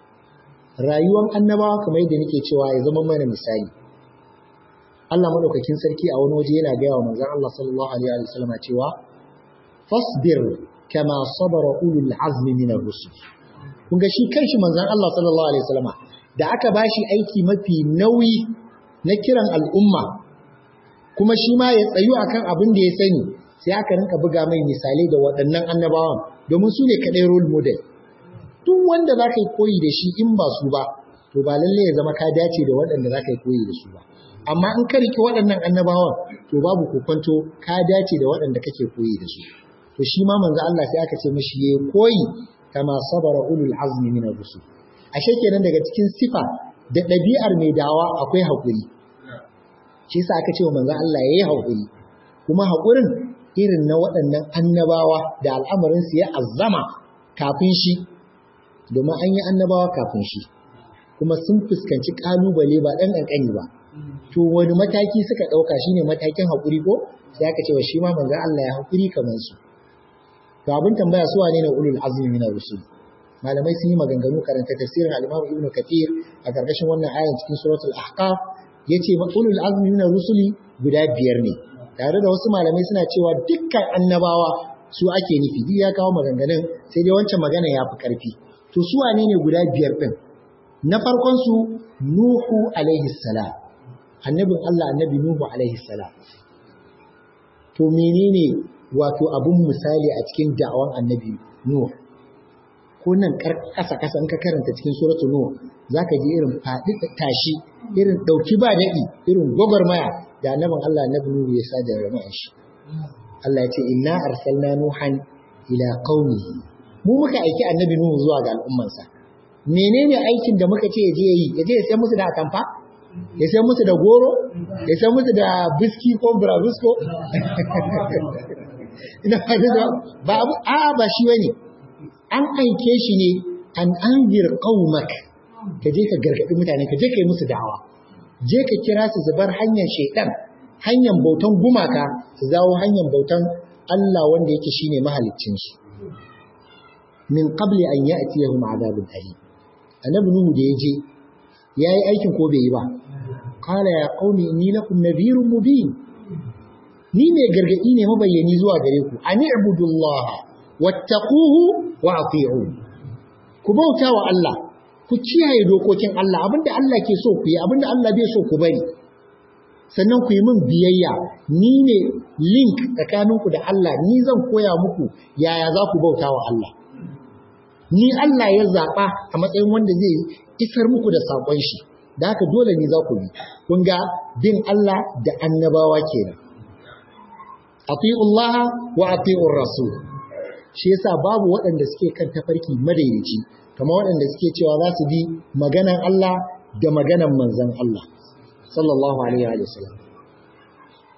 rayuwar annabawa kamar yadda nake cewa ya zama mana misali Allah madaukakin sarki a wani waje yana gaya wa manzon Allah sallallahu alaihi wa sallam cewa fasbir kama sabara ulul azmi min ar-rusul kun ga shi kanshi manzon Allah sallallahu alaihi wa sallama da aka bashi aiki mafi nauyi na kiran al'umma kuma shi ma ya tsayu akan abin da ya sani sai aka rinka buga mai misalai da waɗannan annabawan domin su ne kaɗai role model duk wanda za ka yi koyi da shi in ba su ba to ba lalle ya zama ka dace da waɗanda za ka yi koyi da su ba amma in ka riƙe waɗannan annabawan to babu kokonto ka dace da waɗanda kake koyi da su to shi ma manzo Allah sai aka ce mishi yayi koyi kama sabara ulul azmi min ar-rusul ashe kenan daga cikin sifa da ɗabi'ar mai dawa akwai haƙuri shi yasa aka ce wa manzon Allah yayi haƙuri kuma haƙurin irin na waɗannan annabawa da al'amarin su ya azzama kafin shi domin an yi annabawa kafin shi kuma sun fuskanci kalubale ba ɗan ƙanƙani ba to wani mataki suka ɗauka shine matakin haƙuri ko sai aka ce wa shi ma manzon Allah ya haƙuri kamar su to abin tambaya su wane ne ulul azmi min rusul malamai sun yi maganganu karanta tafsirin al-Imam Ibn Kathir a karkashin wannan ayan cikin suratul Ahqaf yace ulul azmi min rusuli guda biyar ne tare da wasu malamai suna cewa dukkan annabawa su ake nufi duk ya kawo maganganun sai dai wancan magana ya fi karfi to su wane ne guda biyar din na farkon su Nuhu alaihi salam annabin Allah annabi Nuhu alaihi salam to menene wato abun misali a cikin da'awan annabi Nuhu ko nan kasa kasa in ka karanta cikin suratul Nuh zaka ji irin faɗi tashi irin dauki ba dadi irin gwagwarmaya da annabin Allah annabi Nuhu ya sa da rama'in shi Allah ya ce inna arsalna nuhan ila qaumihi mu muka aiki annabi Nuhu zuwa ga al'ummansa menene aikin da muka ce ya je yi ya je ya sai musu da atamfa ya sai musu da goro ya sai musu da biski ko burabusko ina ba abu a ba shi bane an aike shi ne an anzir qaumak ka je ka gargadi mutane ka je ka yi musu da'awa je ka kira su su bar hanyar shaidan hanyar bautan gumaka su zawo hanyar bautan Allah wanda yake shine mahaliccin su min qabli an ya'tiyahum adabun alim annabi nuhu da yaje yayi aikin ko bai yi ba qala ya qaumi inni lakum nadhirun mubin ni mai gargadi ne mabayyani zuwa gare ku ani ibudullaha wattaquhu wa ati'un ku bauta wa Allah ku kiyaye dokokin Allah abinda Allah ke so ku yi abinda Allah bai so ku bari sannan ku yi min biyayya ni ne link tsakaninku da Allah ni zan koya muku yaya za ku bauta wa Allah ni Allah ya zaɓa a matsayin wanda zai isar muku da saƙon shi da haka dole ne za ku bi kun ga bin Allah da annabawa kenan ati'ullaha wa ati'ur rasul shi yasa babu waɗanda suke kan tafarki madaidaici kamar waɗanda suke cewa za su bi maganan Allah da maganan manzon Allah sallallahu alaihi wa sallam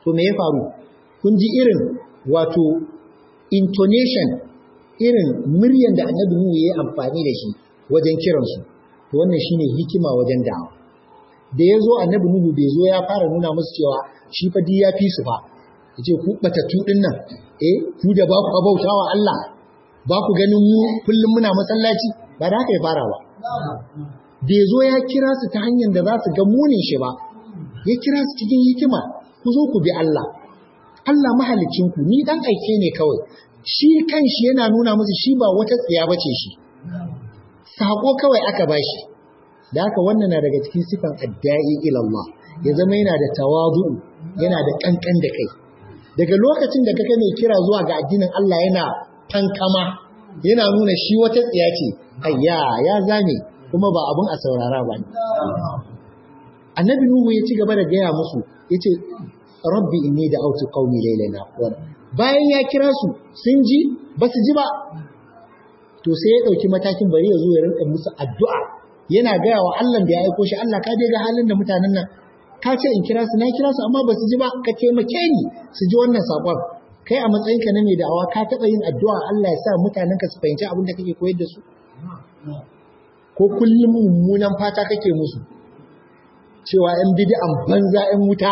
to me ya faru kun ji irin wato intonation irin muryan da annabi Nuhu ya yi amfani da shi wajen kiransu to wannan shine hikima wajen da'awa da ya zo annabi Nuhu bai zo ya fara nuna musu cewa shi fa ya fi su fa yace ku batattu din nan eh ku da ba ku bautawa Allah ba ku ganin mu kullum muna masallaci ba da haka ya fara ba bai zo ya kira su ta hanyar da za su ga munin shi ba ya kira su cikin hikima ku zo ku bi Allah Allah mahalicin ku ni dan aike ne kawai shi kanshi yana nuna musu shi ba wata tsiya bace shi sako kawai aka bashi da haka wannan na daga cikin sifan adda'i ila Allah ya zama yana da tawazu yana da kankan da kai daga lokacin da kake mai kira zuwa ga addinin Allah yana tankama yana nuna shi wata tsiya ce ayya ya zame kuma ba abun a saurara ba annabi nuhu ya ci gaba da gaya musu yace rabbi inni da autu qaumi laylan aqwan bayan ya kira su sun ji ba su ji ba to sai ya dauki matakin bari ya zo ya rinka musu addu'a yana gaya wa Allah da ya aiko shi Allah ka dai ga halin da mutanen nan ka ce in kira su na kira su amma ba su ji ba ka taimake ni su ji wannan sakon kai a matsayin ka na mai da'awa ka taɓa yin addu'a Allah ya sa mutanen ka su fahimci abin da kake koyar da su ko kullum mummunan fata kake musu cewa ‘yan bidi'an banza ‘yan wuta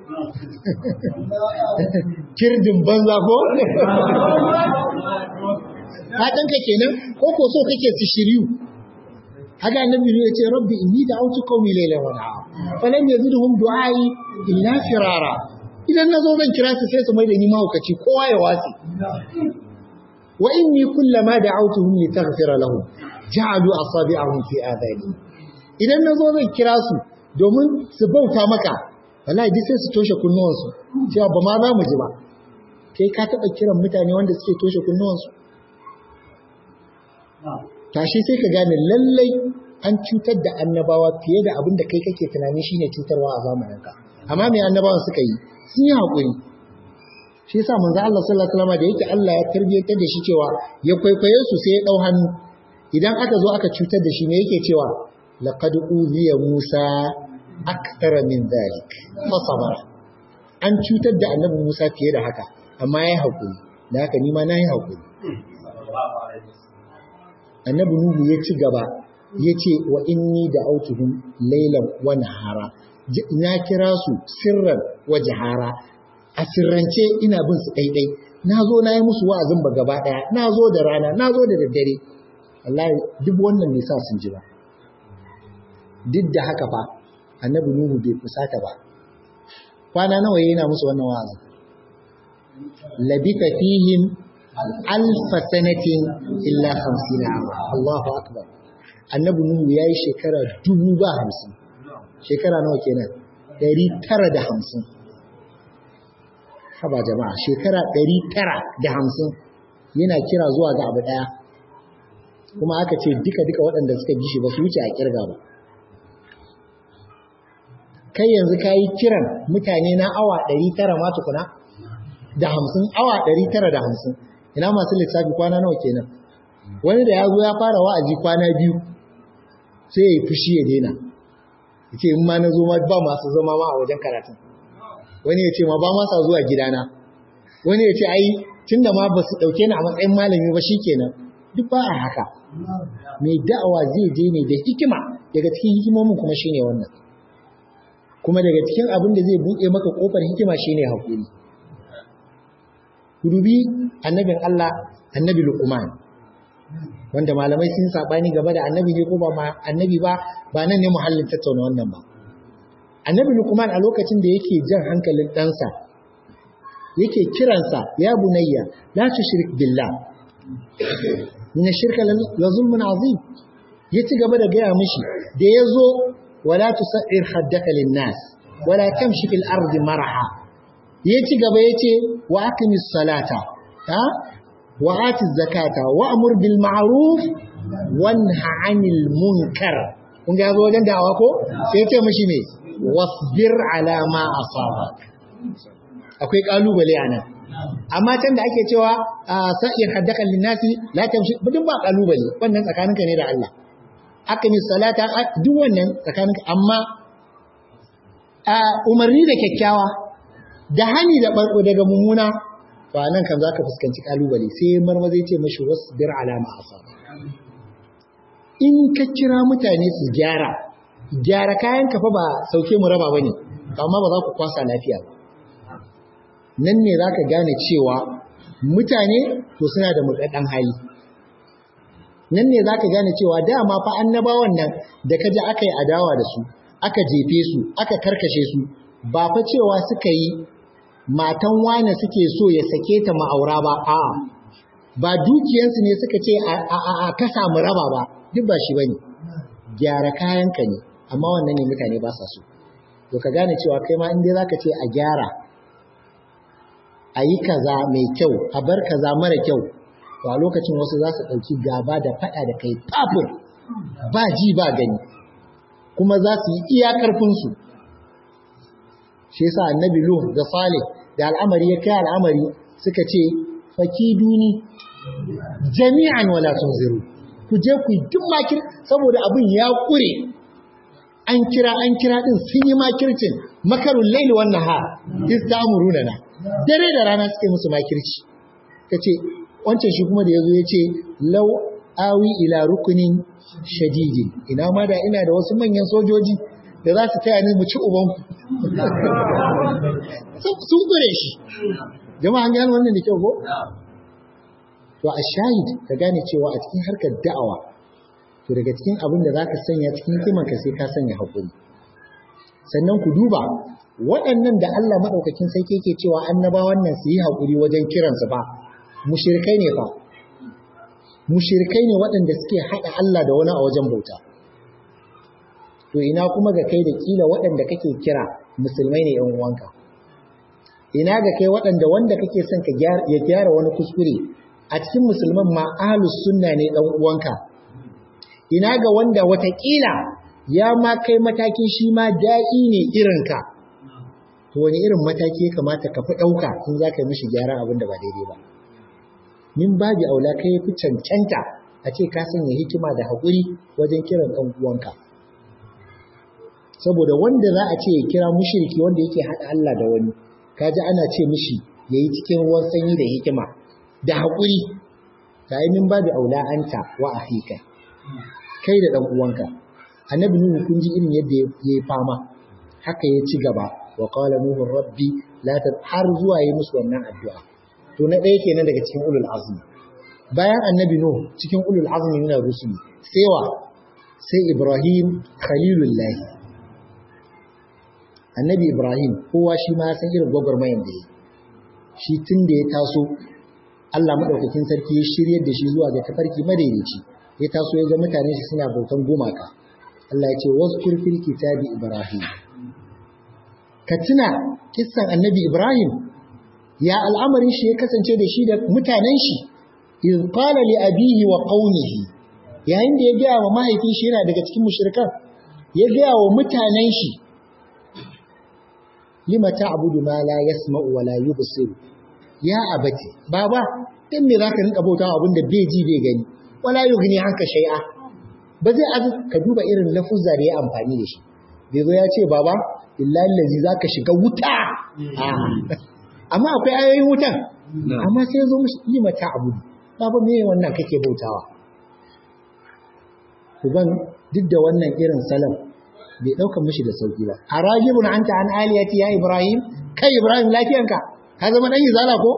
kirdin banza ko? fatanka kenan ko ko so kake su shiryu haka annabi ya ce rabbi inni da autu qaumi laylan wa nahar falam yazidhum du'ai illa firara idan nazo zan kira su sai su mai da ni mahaukaci kowa ya wasi wa inni kullama da'awtuhum litaghfira lahum ja'alu asabi'ahum fi adani idan nazo zan kira su domin su bauta maka wallahi duk sai su toshe kunnuwansu cewa ba ma za mu ji ba kai ka taɓa kiran mutane wanda suke toshe kunnuwansu tashi sai ka gane lallai an cutar da annabawa fiye da abin da kai kake tunani shine cutarwa a zamaninka amma me annabawan suka yi sun yi haƙuri shi yasa manzo Allah sallallahu alaihi wasallam da yake Allah ya tarbiyatar da shi cewa ya kwaikwaye su sai ya dau hannu idan aka zo aka cutar da shi me yake cewa laqad uziya Musa akthara min dhalik fa sabara an cutar da annabi Musa fiye da haka amma yayi haƙuri da haka ni ma na yi haƙuri annabi Nuhu ya ci gaba ya ce wa inni da autuhum lailan wa nahara na kira su sirran wa jahara a sirrance ina bin su ɗaiɗai na zo na yi musu wa'azin ba gaba ɗaya na zo da rana na zo da daddare wallahi duk wannan ne sa sun ji ba duk da haka fa annabi Nuhu bai fusata ba kwana nawa yana musu wannan wa'azin labita fihim alfa sanatin illa hamsin ama Allahu akbar annabi nuhu yayi shekara dubu ba hamsin shekara nawa kenan ɗari tara da hamsin haba jama'a shekara ɗari tara da hamsin yana kira zuwa ga abu ɗaya kuma aka ce duka duka waɗanda suka ji shi ba su wuce a kirga ba kai yanzu ka yi kiran mutane na awa ɗari tara ma tukuna da hamsin awa ɗari tara da hamsin ina masu lissafi kwana nawa kenan wani da ya zo ya fara wa'azi kwana biyu sai ya yi fushi ya daina ya ce in ma na zo ma ba masu zama ma a wajen karatun wani ya ce ma ba masa zuwa gidana wani ya ce ai tun da ma ba su ɗauke ni a matsayin malami ba shi kenan duk ba a haka mai da'awa zai je ne da hikima daga cikin hikimomin kuma shine wannan kuma daga cikin abin da zai buɗe maka ƙofar hikima shine haƙuri dubi annabin Allah annabi Luqman wanda malamai sun sabani gaba da annabi ne ko ba ma annabi ba ba nan ne muhallin tattauna wannan ba annabi Luqman a lokacin da yake jan hankalin ɗansa yake kiransa ya bunayya la tushrik billah min shirka la zulmun azim ya ci gaba da gaya mishi da yazo wala tusair haddaka lin nas wala tamshi fil ardi maraha ya ci gaba ya ce wa aqimis salata ha wa atiz zakata wa amur bil ma'ruf wanha 'anil munkar kun ga wajen dawa ko sai ya ce mishi me wasbir ala ma asabak akwai kalubale anan amma can da ake cewa sa'ir haddakan linnasi la tamshi duk ba kalubale wannan tsakaninka ne da Allah aqimis salata duk wannan tsakaninka amma umarni da kyakkyawa da hani da barko daga mummuna to anan kan zaka fuskanci kalubale sai marmaza ya ce mashi wasbir ala ma asaba in ka kira mutane su gyara gyara kayan kafa ba sauke mu raba bane amma ba za ku kwasa lafiya ba nan ne zaka gane cewa mutane to suna da mudaddan hali nan ne zaka gane cewa dama fa annabawan nan da kaje aka yi adawa da su aka jefe su aka karkashe su ba fa cewa suka yi matan wane suke so ya sake ta ma'aura ba a ba dukiyansu ne suka ce a ka samu raba ba duk ba shi bane gyara kayanka ne amma wannan ne mutane ba sa so to ka gane cewa kai ma inda zaka ce a gyara a yi kaza mai kyau a bar kaza mara kyau to a lokacin wasu za su ɗauki gaba da faɗa da kai fafin ba ji ba gani kuma za su yi iya ƙarfinsu shi yasa annabi lu da salih da al'amari ya kai al'amari suka ce faki duni jami'an wala tunziru ku je ku duk makir saboda abin ya kure an kira an kira din sun yi makircin makarun laili wannan ha istamuruna na dare da rana suke musu makirci kace wancan shi kuma da yazo yace law awi ila rukunin shadidi ina ma da ina da wasu manyan sojoji da za su taya ni mu ci uban sun gure shi jama'an gane wannan da kyau ko to a shahid ka gane cewa a cikin harkar da'awa to daga cikin abin da zaka sanya cikin kimanka sai ka sanya hakuri sannan ku duba waɗannan da Allah madaukakin sai yake cewa annabawan nan su yi hakuri wajen kiransu ba mushrikai ne fa mushrikai ne waɗanda suke haɗa Allah da wani a wajen bauta to ina kuma ga kai da kila waɗanda kake kira musulmai ne yan uwanka ina ga kai waɗanda wanda kake son ka ya gyara wani kuskure a cikin musulman ma ahlus sunna ne dan uwanka ina ga wanda watakila ya ma kai matakin shi ma da'i ne irinka to wani irin mataki ya kamata ka fi ɗauka in za ka yi mishi gyara abin da ba daidai ba min babi aula kai fi cancanta a ce ka sanya hikima da haƙuri wajen kiran ɗan uwanka saboda wanda za a ce ya kira mushriki wanda yake haɗa Allah da wani kaji ana ce mishi yayi cikin ruwan sanyi da hikima da haƙuri ta yi min babu aula anta wa ahika kai da ɗan uwanka annabi nuhu kun ji irin yadda ya yi fama haka ya ci gaba wa qala nuhu rabbi la har zuwa yi musu wannan addu'a to na ɗaya kenan daga cikin ulul azmi bayan annabi nuhu cikin ulul azmi min rusuli sai wa sai ibrahim khalilullah annabi ibrahim kowa shi ma san irin gwagwarmayan da ya shi tun da ya taso Allah maɗaukakin sarki ya shiryar da shi zuwa ga tafarki madaidaici ya taso ya ga mutane shi suna bautan gumaka Allah ya ce wasu fil kitabi Ibrahim ka tuna kissan annabi Ibrahim ya al'amarin shi ya kasance da shi da mutanen shi iz qala li abihi wa qaumihi yayin da ya ga wa mahaifin shi yana daga cikin mushrikan ya ga wa mutanen shi lima ta'budu ma la yasma'u wa la yubsiru ya abati baba dan me zaka rinka bauta abin da bai ji bai gani wala yughni hanka shay'a ba zai azu ka duba irin lafuzza da ya amfani da shi bai zo ya ce baba billahi allazi zaka shiga wuta amma akwai ayoyin wutan amma sai ya zo mishi lima ta'budu baba me wannan kake bautawa uban duk da wannan irin salam bai ɗaukar mishi da sauƙi ba a ragibun anta an aliyati ya ibrahim kai ibrahim lafiyanka ka zama ɗan izala ko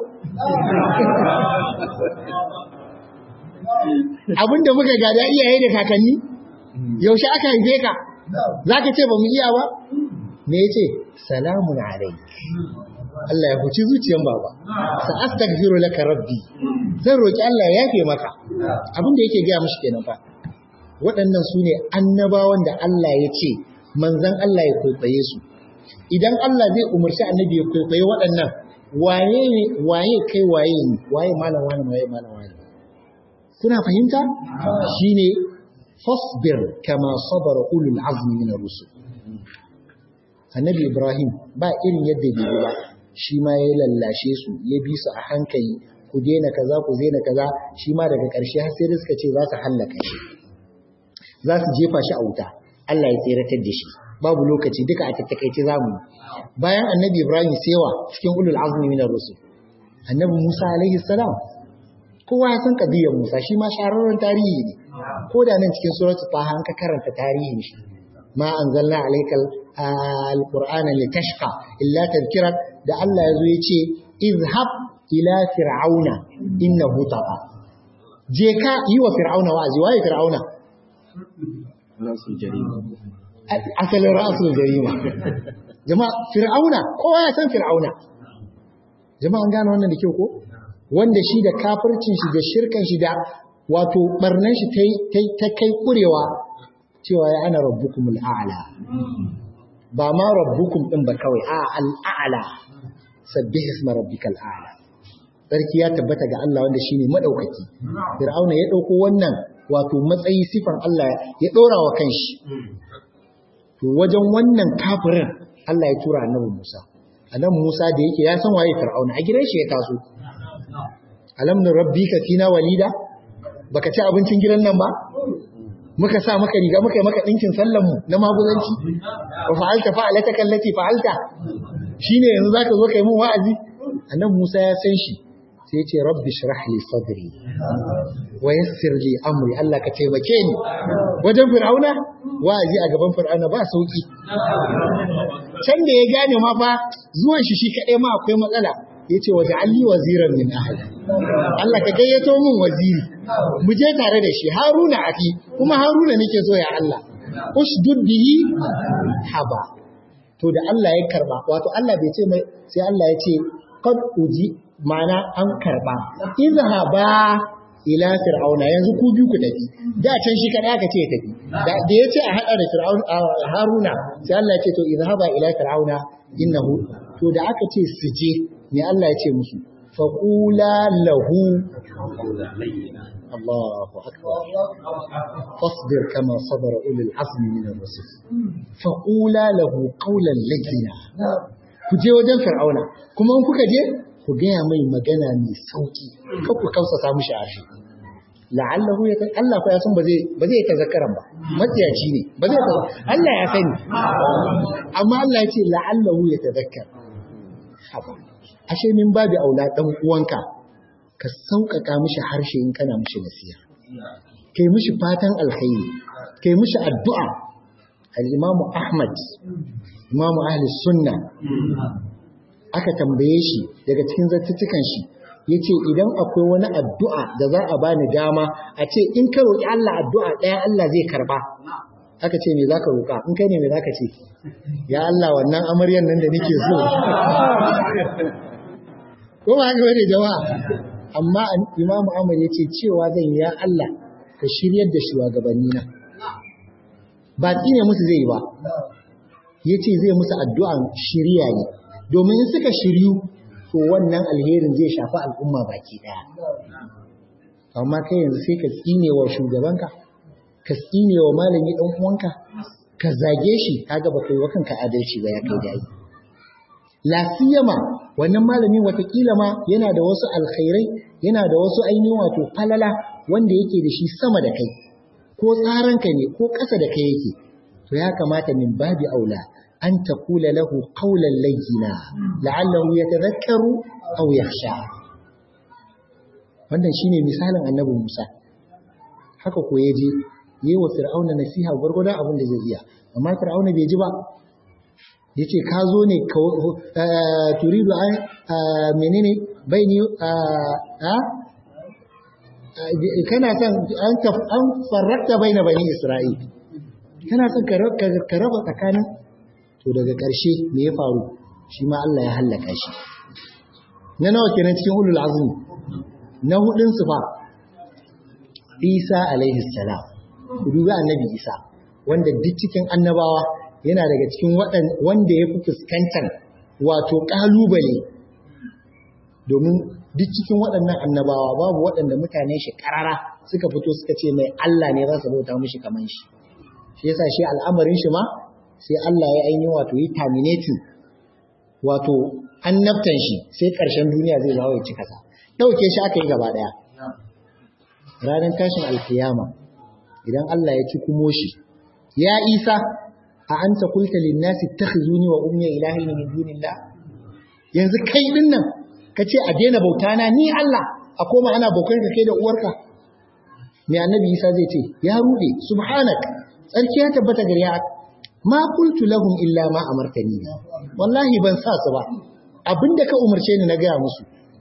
abinda muka gada iyaye da kakanni yaushe aka haife ka za ka ce ba mu iya ba me ya ce salamun alaik Allah ya huci zuciyan baba sa astaghfiru laka rabbi zan roki Allah ya yafe maka abinda yake gaya mishi kenan fa waɗannan su ne annabawan da Allah ya ce manzan Allah ya kwaikwaye su idan Allah zai umarci annabi ya kwaikwaye waɗannan waye ne waye kai waye ne waye malam wani waye malam wani kuna fahimta shine fasbir kama sabara ulul azmi min ar-rusul annabi Ibrahim ba irin yadda bai ba shi ma ya lallashe su ya bi su a hankali ku daina kaza ku daina kaza shi ma daga ƙarshe har sai da suka ce za su hallaka shi za su jefa shi a wuta Allah ya tseratar da shi babu lokaci duka a tattakaice zamu bayan annabi Ibrahim sewa cikin ulul azmi minar rusul annabi Musa alaihi salam kowa ya san kadiyar Musa shi ma shahararren tarihi ne ko da nan cikin suratul Taha an ka karanta tarihin shi ma anzalna alaikal alqur'ana litashqa illa tadhkira da Allah yazo yace izhab ila fir'auna innahu taqa je ka yi wa fir'auna wa'azi waye fir'auna rasul jarima asalin rasul jarima jama'a fir'auna kowa ya san fir'auna jama'a an gane wannan da kyau ko wanda shi da kafircin shi da shirkan shi da wato barnan shi ta kai kurewa cewa ya ana rabbukumul a'la ba ma rabbukum din ba kawai a al'a'la sabbih isma rabbikal a'la sarki ya tabbata ga Allah wanda shine madaukaki fir'auna ya dauko wannan wato matsayi sifan Allah ya dora wa kanshi to wajen wannan kafirin Allah ya tura annabi Musa annabi Musa da yake ya san waye fir'auna a gidan shi ya taso alam rabbika fina walida baka ci abincin gidan nan ba muka sa maka riga muka yi maka ɗinkin sallanmu na maguzanci wa fa'alta fa'alata kallati fa'alta shine yanzu zaka zo kai mun wa'azi annabi Musa ya san shi sai ya ce rabbi shrah li sadri wa yassir li amri Allah ka taimake ni wajen fir'auna wa'azi a gaban fir'auna ba sauki can da ya gane ma fa zuwan shi shi kaɗai ma akwai matsala ya ce waje alli waziran min ahli Allah ka gayyato min waziri mu je tare da shi haruna aki kuma haruna nake so ya Allah ushdud bihi haba to da Allah ya karba wato Allah bai ce mai sai Allah ya ce qad uji mana an karba izhaba ila fir'auna yanzu ku biyu ku tafi da can shi kada aka ce tafi da ya ce a hada da fir'aun haruna sai Allah ya ce to izhaba ila fir'auna innahu to da aka ce su je ne Allah ya ce musu faƙula lahu Allahu akbar fasbir kama sabara ulul azmi min ar-rusul faƙula lahu qawlan layyina ku je wajen fir'auna kuma in kuka je ku gaya mai magana mai sauki kar ku kausa samu shi arshi la'allahu ya Allah fa ya san ba zai ba zai tazakkaran ba matsiyaci ne ba zai Allah ya sani amma Allah ya ce la'allahu ya tazakkar haba ashe min babu aula dan uwanka ka sauƙaƙa mishi harshe in kana mishi nasiha kai mishi fatan alkhairi kai mishi addu'a al-imamu ahmad imamu ahli sunna aka tambaye shi daga cikin zartutukan shi yace idan akwai wani addu'a da za a bani dama a ce in ka roki Allah addu'a ɗaya Allah zai karba aka ce me zaka roka in kai ne me zaka ce ya Allah wannan amaryan nan da nake so ko ba haka bane jama'a amma imamu Ahmad yace cewa zan ya Allah ka shiryar da shugabanni na ba tsine musu zai ba yace zai musu addu'an shiriya ne domin in suka shiryu to wannan alherin zai shafi al'umma baki daya amma kai yanzu sai ka tsine wa shugabanka ka tsine wa malami dan uwanka ka zage shi kaga ba kai wa kanka adalci ba ya kai dai lafiyama wannan malamin watakila ma yana da wasu alkhairai yana da wasu ainihin wato falala wanda yake da shi sama da kai ko tsaranka ne ko ƙasa da kai yake to ya kamata min babi aula an taqula lahu qawlan layyina la'allahu yatadhakkaru aw yakhsha wannan shine misalin annabi Musa haka ko yaje yi wa fir'auna nasiha gwargwadon abin da zai iya amma fir'auna bai ji ba yace ka zo ne turidu an menene baini a kana son an farrakta baina bani isra'il kana son ka raba tsakanin to daga ƙarshe me ya faru shi ma Allah ya hallaka shi na nawa kenan cikin ulul azmi na hudun su fa Isa alaihi salam ku dubi annabi Isa wanda duk cikin annabawa yana daga cikin wanda ya fi fuskantar wato ƙalubale domin duk cikin waɗannan annabawa babu waɗanda mutane shi ƙarara suka fito suka ce mai Allah ne za su bauta mishi kaman shi shi yasa shi al'amarin shi ma sai Allah ya ainihin wato yi terminating wato annabtan shi sai ƙarshen duniya zai zawo ya cika sa ɗauke shi aka yi gaba ɗaya ranar tashin alkiyama idan Allah ya ci kumo shi ya isa a anta qulta lin nasi ittakhizuni wa ummi ilahin min dunillah yanzu kai din nan kace a daina bauta na ni Allah a koma ana bautar ka kai da uwarka me annabi Isa zai ce ya rude subhanak tsarki ya tabbata gare ya ma qultu lahum illa ma amartani wallahi ban sa su ba abinda ka umarce ni na gaya musu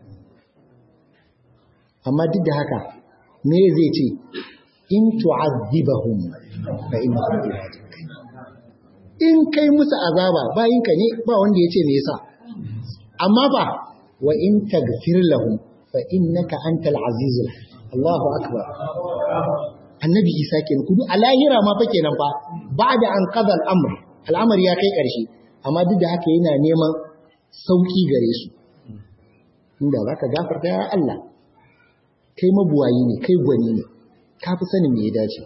amma duk da haka me zai ce in tu'azzibahum fa innahum ibaduk in kai musu azaba bayinka ne ba wanda ya ce me yasa amma ba wa in taghfir lahum fa innaka antal azizul Allahu akbar annabi Isa kenan kudu a lahira ma fa kenan fa ba'da an qada al-amr al'amari ya kai karshe amma duk da haka yana neman sauki gare su inda zaka gafarta ya Allah kai mabuwayi ne kai gwani ne ka fi sanin me ya dace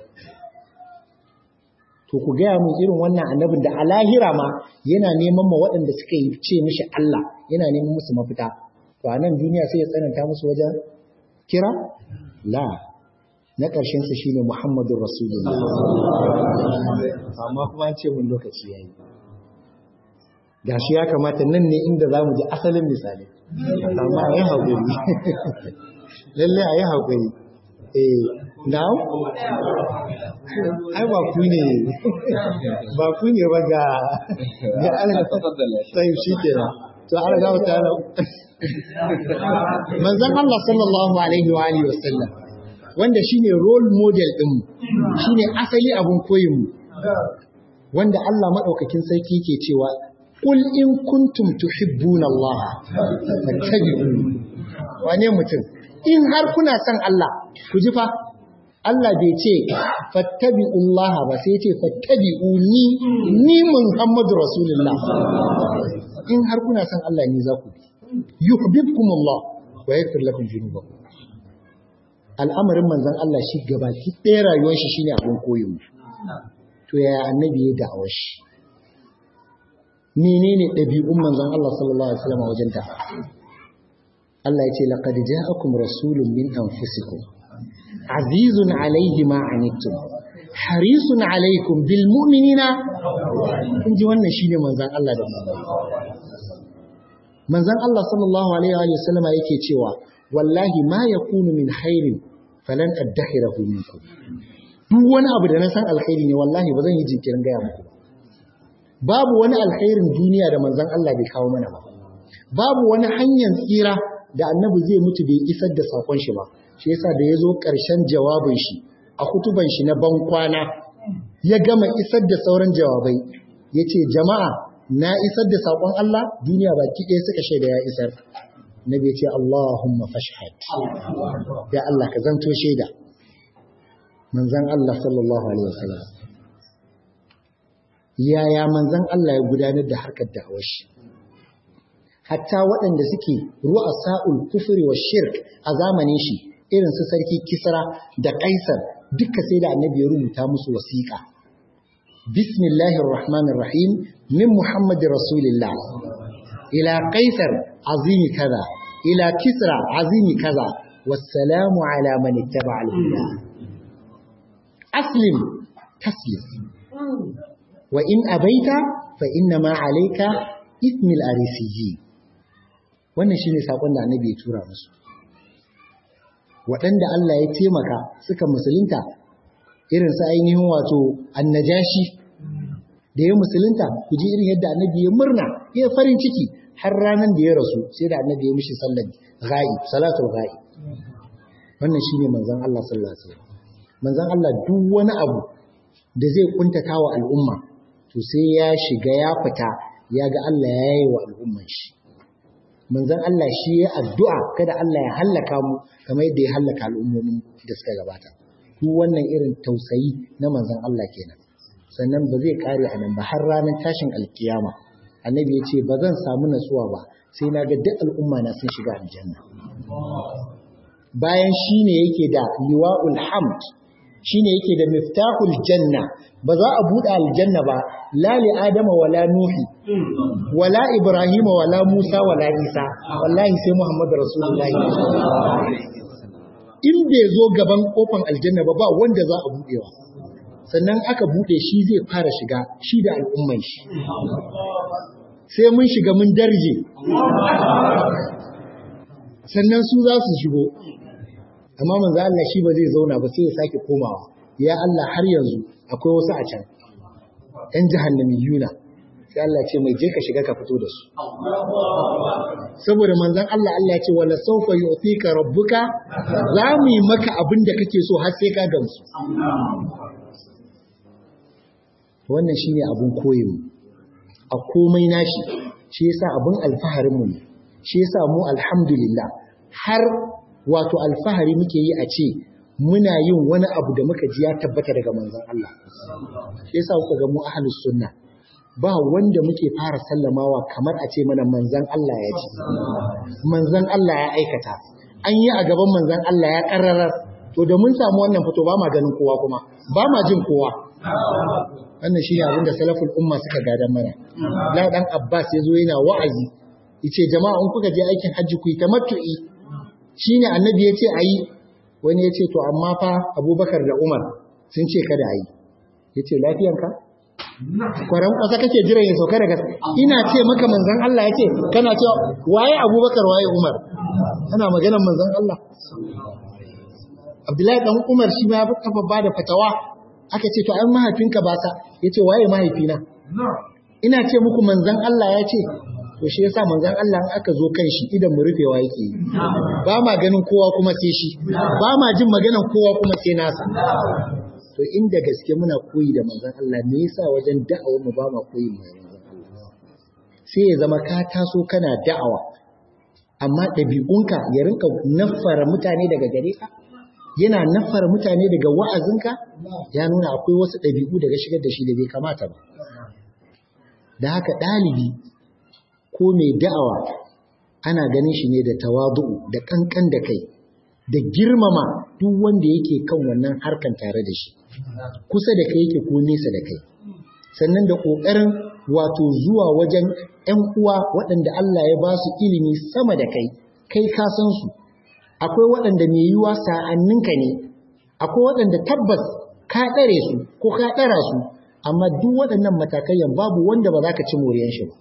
to ku gaya mun irin wannan annabin da a lahira ma yana neman ma waɗanda suka yi ce mishi Allah yana neman musu mafita to a nan duniya sai ya tsananta musu wajen kira la na ƙarshen su shine Muhammadu Rasulullah amma kuma an ce mun lokaci yayi gashi ya kamata nan ne inda zamu ji asalin misali amma ayi haƙuri lalle ayi haƙuri eh now ai ba ku ne ba ku ne ba ga ga Allah sai shi kenan to an ga wata manzon Allah sallallahu alaihi wa alihi wasallam wanda shine role model din mu shine asali abun koyin mu wanda Allah madaukakin sarki yake cewa qul in kuntum tuhibbuna Allah fattabi'uni wane mutum in har kuna son Allah ku ji fa Allah bai ce fattabi'ullah ba sai ce fattabi'uni ni Muhammadu Rasulullah in har kuna son Allah ni za ku bi yuhibbukumullah wa yaghfir lakum dhunubakum al'amarin manzon Allah shi gabaki ɗaya rayuwar shi shine abin koyo to yaya annabi ya da'awa shi menene ɗabi'un manzon Allah sallallahu alaihi wasallam wajen ta Allah ya ce laqad ja'akum rasulun min anfusikum azizun alaihi ma anittum harisun alaikum bil mu'minina kun ji wannan shine manzon Allah da manzon Allah sallallahu alaihi wa sallam yake cewa wallahi ma yakunu min khairin falan addakhirahu minkum duk wani abu da na san alkhairi ne wallahi ba zan yi jinkirin gaya muku ba babu wani alkhairin duniya da manzon Allah bai kawo mana ba babu wani hanyar tsira da annabi zai mutu bai isar da sakon shi ba shi yasa da ya zo ƙarshen jawabin shi a kutuban shi na ban kwana ya gama isar da sauran jawabai ya ce jama'a na isar da sakon Allah duniya baki ɗaya suka shaida ya isar na bai ce Allahumma fashhad ya Allah ka zanto shaida manzan Allah sallallahu alaihi wasallam yaya manzan Allah ya gudanar da harkar da'awar shi hatta waɗanda suke ru'a sa'ul kufri wa shirk a zamanin shi irin su sarki kisra da kaisar duka sai da annabi ya rubuta musu wasiƙa bismillahir rahmanir rahim min muhammad rasulillah ila kaisar azimi kaza ila kisra azimi kaza wassalamu ala man ittaba al-huda aslim taslim wa in abaita fa inna ma alayka ismil arisiyyi wannan shine sakon da annabi ya tura musu waɗanda Allah ya taimaka suka musulunta irin su ainihin wato annajashi da ya musulunta ku ji irin yadda annabi ya murna ya farin ciki har ranar da ya rasu sai da annabi ya mishi sallar ghaib salatul ghaib wannan shine manzon Allah sallallahu alaihi wasallam manzon Allah duk wani abu da zai kuntata wa al'umma to sai ya shiga ya fita ya ga Allah ya yi wa al'umman shi manzon Allah shi ya addu'a kada Allah ya hallaka mu kamar yadda ya hallaka al'ummomin da suka gabata duk wannan irin tausayi na manzon Allah kenan sannan ba zai kare a nan ba har ranar tashin alkiyama annabi ya ce ba zan samu natsuwa ba sai na ga duk al'umma na sun shiga aljanna bayan shine yake da liwa'ul hamd shine yake da miftahul janna ba za a buɗe aljanna ba la li adama wala nuhi wala ibrahima wala musa wala isa wallahi sai muhammadu rasulullahi in bai zo gaban kofan aljanna ba ba wanda za a buɗewa sannan aka buɗe shi zai fara shiga shi da al'umman shi sai mun shiga mun darje sannan su za su shigo amma manzo Allah shi ba zai zauna ba sai ya sake komawa ya Allah har yanzu akwai wasu a can ɗan jahannami yuna sai Allah ce mai je ka shiga ka fito da su saboda manzon Allah Allah ya ce wala sawfa yu'tika rabbuka za mu yi maka abin da kake so har sai ka gamsu wannan shine abun koyin a komai nashi shi yasa abun alfaharin mu ne shi yasa mu alhamdulillah har wato alfahari muke yi a ce muna yin wani abu da muka ji ya tabbata daga manzon Allah shi yasa kuka ga mu ahlus sunna ba wanda muke fara sallamawa kamar a ce mana manzon Allah ya ce manzon Allah ya aikata an yi a gaban manzon Allah ya karrarar to da mun samu wannan fito ba ma ganin kowa kuma ba ma jin kowa wannan shine abin da salaful umma suka gadan mana la dan Abbas yazo yana wa'azi yace jama'a in kuka je aikin hajji ku yi tamattu'i shine annabi yace ayi wani yace to amma fa Abubakar da Umar sun ce kada ayi yace lafiyanka kwaran kwasa kake jiran ya sauka daga ina ce maka manzon Allah yace kana cewa waye Abubakar waye Umar ana maganar manzon Allah Abdullahi dan Umar shi ma ya kafa bada fatawa aka ce to ai mahaifinka ba sa yace waye mahaifina ina ce muku manzon Allah ya ce to shi yasa manzon Allah in aka zo kan shi idan mu rufewa yake ba ma ganin kowa kuma sai shi ba ma jin maganan kowa kuma sai nasa to inda gaske muna koyi da manzon Allah me yasa wajen da'awar mu ba ma koyi da manzon Allah sai ya zama ka taso kana da'awa amma ɗabi'unka ya rinka naffara mutane daga gare ka yana naffara mutane daga wa'azinka ya nuna akwai wasu ɗabi'u daga shigar da shi da bai kamata ba da haka ɗalibi ko mai da'awa ana ganin shi ne da tawadu'u da kankan da kai da girmama duk wanda yake kan wannan harkan tare da shi kusa da kai yake ko nesa da kai sannan da ƙoƙarin wato zuwa wajen 'yan uwa waɗanda Allah ya ba su ilimi sama da kai kai ka san su akwai waɗanda mai yiwuwa sa'anninka ne akwai waɗanda tabbas ka ɗare su ko ka ɗara su amma duk waɗannan matakayyan babu wanda ba za ka ci moriyan shi ba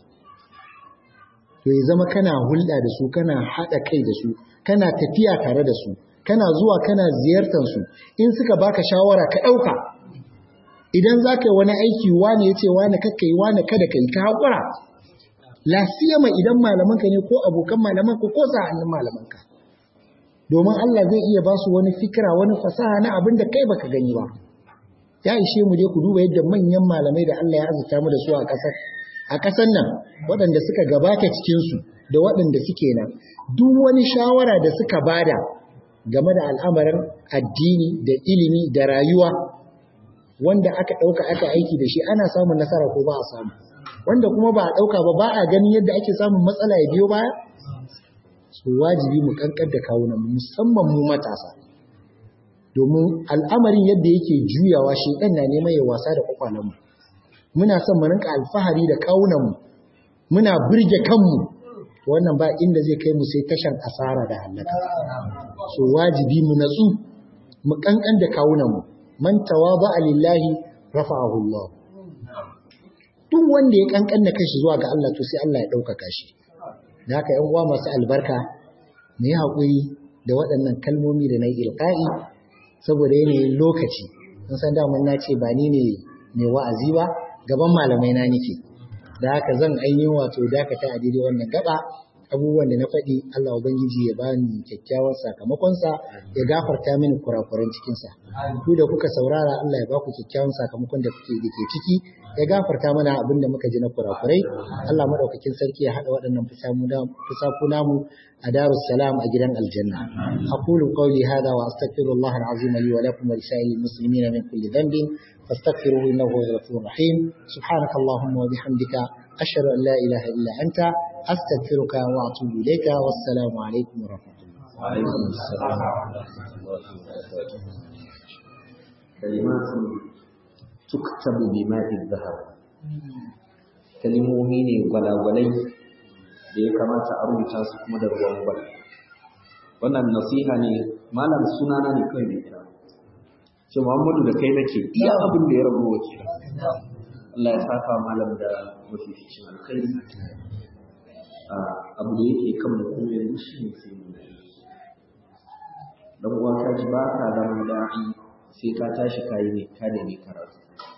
to ya zama kana hulɗa da su kana haɗa kai da su kana tafiya tare da su kana zuwa kana ziyartar su in suka baka shawara ka ɗauka idan za ka yi wani aiki wane ya ce wane kakka yi wane kada ka yi ka haƙura lasiyama idan malamanka ne ko abokan malamanka ko sa'annin malamanka domin Allah zai iya ba su wani fikira wani fasaha na abin da kai baka gani ba ya ishe mu dai ku duba yadda manyan malamai da Allah ya azurta mu da su a ƙasar a ƙasar nan waɗanda suka gabata cikinsu da waɗanda suke nan duk wani shawara da suka bada game da al'amarin addini da ilimi da rayuwa wanda aka ɗauka aka aiki da shi ana samun nasara ko ba a samu wanda kuma ba a ɗauka ba ba a ganin yadda ake samun matsala ya biyo baya su wajibi mu kankar da kawunan musamman mu matasa domin al'amarin yadda yake juyawa shi ɗan na neman ya wasa da kwakwalenmu muna son mu rinka alfahari da kawunanmu muna birge kanmu wannan ba inda zai kai mu sai tashan asara da halaka so wajibi mu natsu mu kankan da kawunanmu man tawaba lillahi rafa'ahu Allah duk wanda ya kankan da kashi zuwa ga Allah to sai Allah ya ɗaukaka shi da haka yan uwa masu albarka mu yi haƙuri da waɗannan kalmomi da na yi ilƙa'i saboda yanayin lokaci sun san daman na ce ba ni ne mai wa'azi ba gaban malamai na nake da haka zan ainihin wato dakata a daidai wannan gaba abubuwan da na faɗi Allah Ubangiji ya bani kyakkyawan sakamakonsa ya gafarta mini kurakuran cikinsa ku da kuka saurara Allah ya ba ku kyakkyawan sakamakon da kuke da ke ciki ya gafarta mana abin da muka ji na kurakurai Allah madaukakin sarki ya haɗa waɗannan fusaku namu a darus salam a gidan aljanna aqulu qawli hadha wa astaghfirullah alazim li wa lakum wa lisa'il muslimin min kulli dhanbin fastaghfiruhu innahu huwal ghafurur rahim subhanakallahumma wa bihamdika ashhadu an la ilaha illa anta astaghfiruka wa atubu ilayka wassalamu alaikum wa rahmatullah wa alaikum assalam wa rahmatullahi wa barakatuh kalimatu tuktabu bima'i dhahab kalimomi ne gwalagwalai da ya kamata a rubuta su kuma da ruwan gwal wannan nasiha ne malam sunana ne kawai mai kira ce Muhammadu da kai nake iya abin da ya rabu wace Allah ya saka malam da mafificin alkhairi abu da yake kan mu kuma yanzu shi ne sai mu dan uwa ka ji ba ka zama da'i sai ka tashi kayi ne ka da ne karatu